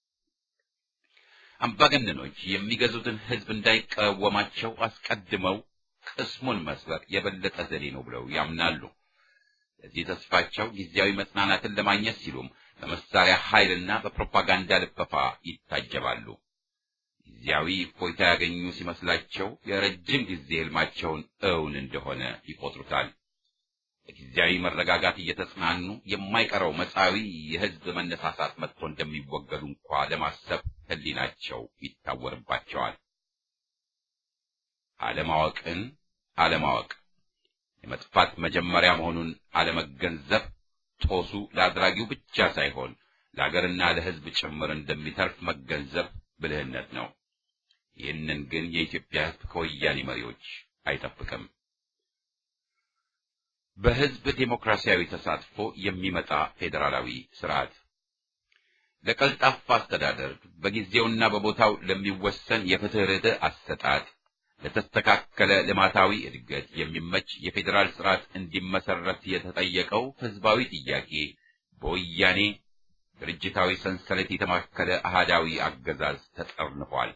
አምባገነኖች የሚገዙትን ህዝብ እንዳይቃወማቸው አስቀድመው ቅስሙን መስበር የበለጠ ዘዴ ነው ብለው ያምናሉ። ለዚህ ተስፋቸው ጊዜያዊ መጽናናትን ለማግኘት ሲሉም በመሳሪያ ኃይልና በፕሮፓጋንዳ ልፈፋ ይታጀባሉ። ጊዜያዊ እፎይታ ያገኙ ሲመስላቸው የረጅም ጊዜ ህልማቸውን እውን እንደሆነ ይቆጥሩታል። በጊዜያዊ መረጋጋት እየተጽናኑ የማይቀረው መጻዊ የህዝብ መነሳሳት መጥቶ እንደሚወገዱ እንኳ ለማሰብ ህሊናቸው ይታወርባቸዋል። አለማወቅን አለማወቅ የመጥፋት መጀመሪያ መሆኑን አለመገንዘብ ጦሱ ለአድራጊው ብቻ ሳይሆን ለአገርና ለህዝብ ጭምር እንደሚተርፍ መገንዘብ ብልህነት ነው። ይህንን ግን የኢትዮጵያ ህዝብ ከወያኔ መሪዎች አይጠብቅም። በህዝብ ዴሞክራሲያዊ ተሳትፎ የሚመጣ ፌዴራላዊ ስርዓት ለቀልጣፋ አስተዳደር በጊዜውና በቦታው ለሚወሰን የፍትህ ርትዕ አሰጣጥ ለተስተካከለ ልማታዊ እድገት የሚመች የፌዴራል ስርዓት እንዲመሰረት የተጠየቀው ህዝባዊ ጥያቄ በወያኔ ድርጅታዊ ሰንሰለት የተማከለ አህዳዊ አገዛዝ ተጠርንፏል።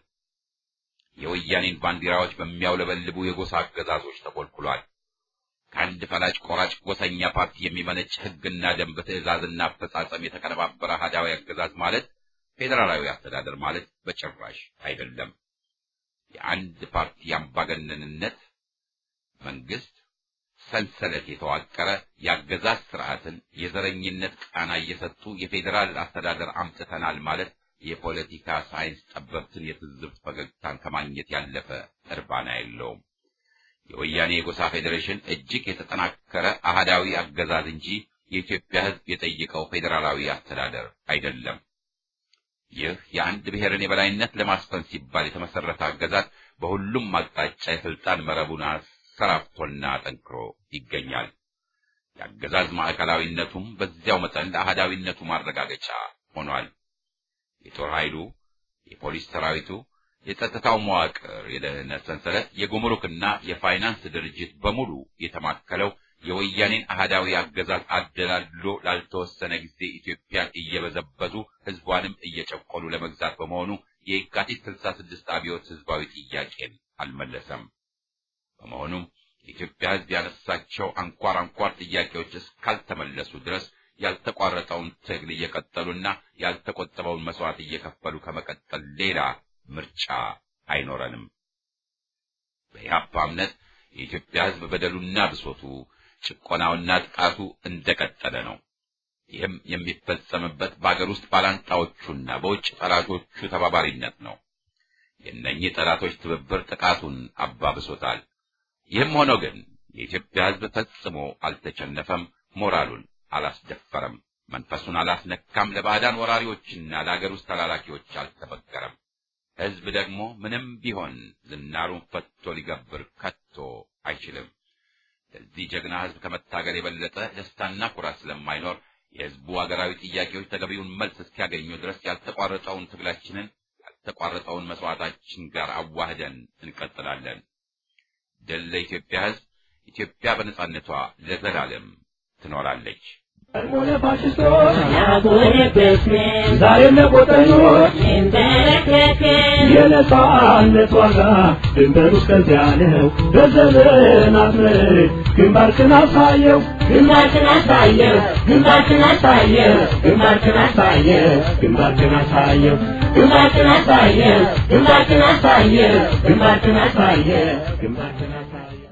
የወያኔን ባንዲራዎች በሚያውለበልቡ የጎሳ አገዛዞች ተኮልኩሏል። ከአንድ ፈላጭ ቆራጭ ጎሰኛ ፓርቲ የሚመነጭ ህግና ደንብ፣ ትዕዛዝና አፈጻጸም የተቀነባበረ አህዳዊ አገዛዝ ማለት ፌዴራላዊ አስተዳደር ማለት በጭራሽ አይደለም። የአንድ ፓርቲ አምባገነንነት መንግስት ሰንሰለት የተዋቀረ የአገዛዝ ስርዓትን የዘረኝነት ቃና እየሰጡ የፌዴራል አስተዳደር አምጥተናል ማለት የፖለቲካ ሳይንስ ጠበብትን የትዝብት ፈገግታን ከማግኘት ያለፈ እርባና የለውም። የወያኔ የጎሳ ፌዴሬሽን እጅግ የተጠናከረ አህዳዊ አገዛዝ እንጂ የኢትዮጵያ ህዝብ የጠየቀው ፌዴራላዊ አስተዳደር አይደለም። ይህ የአንድ ብሔርን የበላይነት ለማስፈን ሲባል የተመሰረተ አገዛዝ በሁሉም አቅጣጫ የስልጣን መረቡን አሰራፍቶና ጠንክሮ ይገኛል። የአገዛዝ ማዕከላዊነቱም በዚያው መጠን ለአህዳዊነቱ ማረጋገጫ ሆኗል። የጦር ኃይሉ፣ የፖሊስ ሰራዊቱ፣ የጸጥታው መዋቅር፣ የደህንነት ሰንሰለት፣ የጉምሩክና የፋይናንስ ድርጅት በሙሉ የተማከለው የወያኔን አህዳዊ አገዛዝ አደላድሎ ላልተወሰነ ጊዜ ኢትዮጵያን እየበዘበዙ ህዝቧንም እየጨቆሉ ለመግዛት በመሆኑ የየካቲት ስልሳ ስድስት አብዮት ህዝባዊ ጥያቄን አልመለሰም። በመሆኑም የኢትዮጵያ ህዝብ ያነሳቸው አንኳር አንኳር ጥያቄዎች እስካልተመለሱ ድረስ ያልተቋረጠውን ትግል እየቀጠሉና ያልተቆጠበውን መስዋዕት እየከፈሉ ከመቀጠል ሌላ ምርጫ አይኖረንም። በኢህአፓ እምነት የኢትዮጵያ ህዝብ በደሉና ብሶቱ ጭቆናውና ጥቃቱ እንደቀጠለ ነው። ይህም የሚፈጸምበት በአገር ውስጥ ባላንጣዎቹና በውጭ ጠላቶቹ ተባባሪነት ነው። የእነኚህ ጠላቶች ትብብር ጥቃቱን አባብሶታል። ይህም ሆኖ ግን የኢትዮጵያ ህዝብ ፈጽሞ አልተቸነፈም፣ ሞራሉን አላስደፈረም፣ መንፈሱን አላስነካም፣ ለባዕዳን ወራሪዎችና ለአገር ውስጥ ተላላኪዎች አልተበገረም። ህዝብ ደግሞ ምንም ቢሆን ዝናሩን ፈቶ ሊገብር ከቶ አይችልም። ለዚህ ጀግና ህዝብ ከመታገል የበለጠ ደስታና ኩራት ስለማይኖር የህዝቡ አገራዊ ጥያቄዎች ተገቢውን መልስ እስኪያገኙ ድረስ ያልተቋረጠውን ትግላችንን ያልተቋረጠውን መስዋዕታችን ጋር አዋህደን እንቀጥላለን። ድል ለኢትዮጵያ ህዝብ! ኢትዮጵያ በነጻነቷ ለዘላለም ትኖራለች። ዛሬም ለቆጠኞች የነጻነት ዋጋ ድንበሩ እስከዚያ ነው። በዘመናት ምርት ግንባርክን አሳየው ግንባርክን አሳየው ግንባርክን አሳየው ግንባርክን አሳየው ግንባርክን አሳየው ግንባርክን አሳየው ግንባርክን አሳየው ግንባርክን አሳየው ግንባርክን አሳየው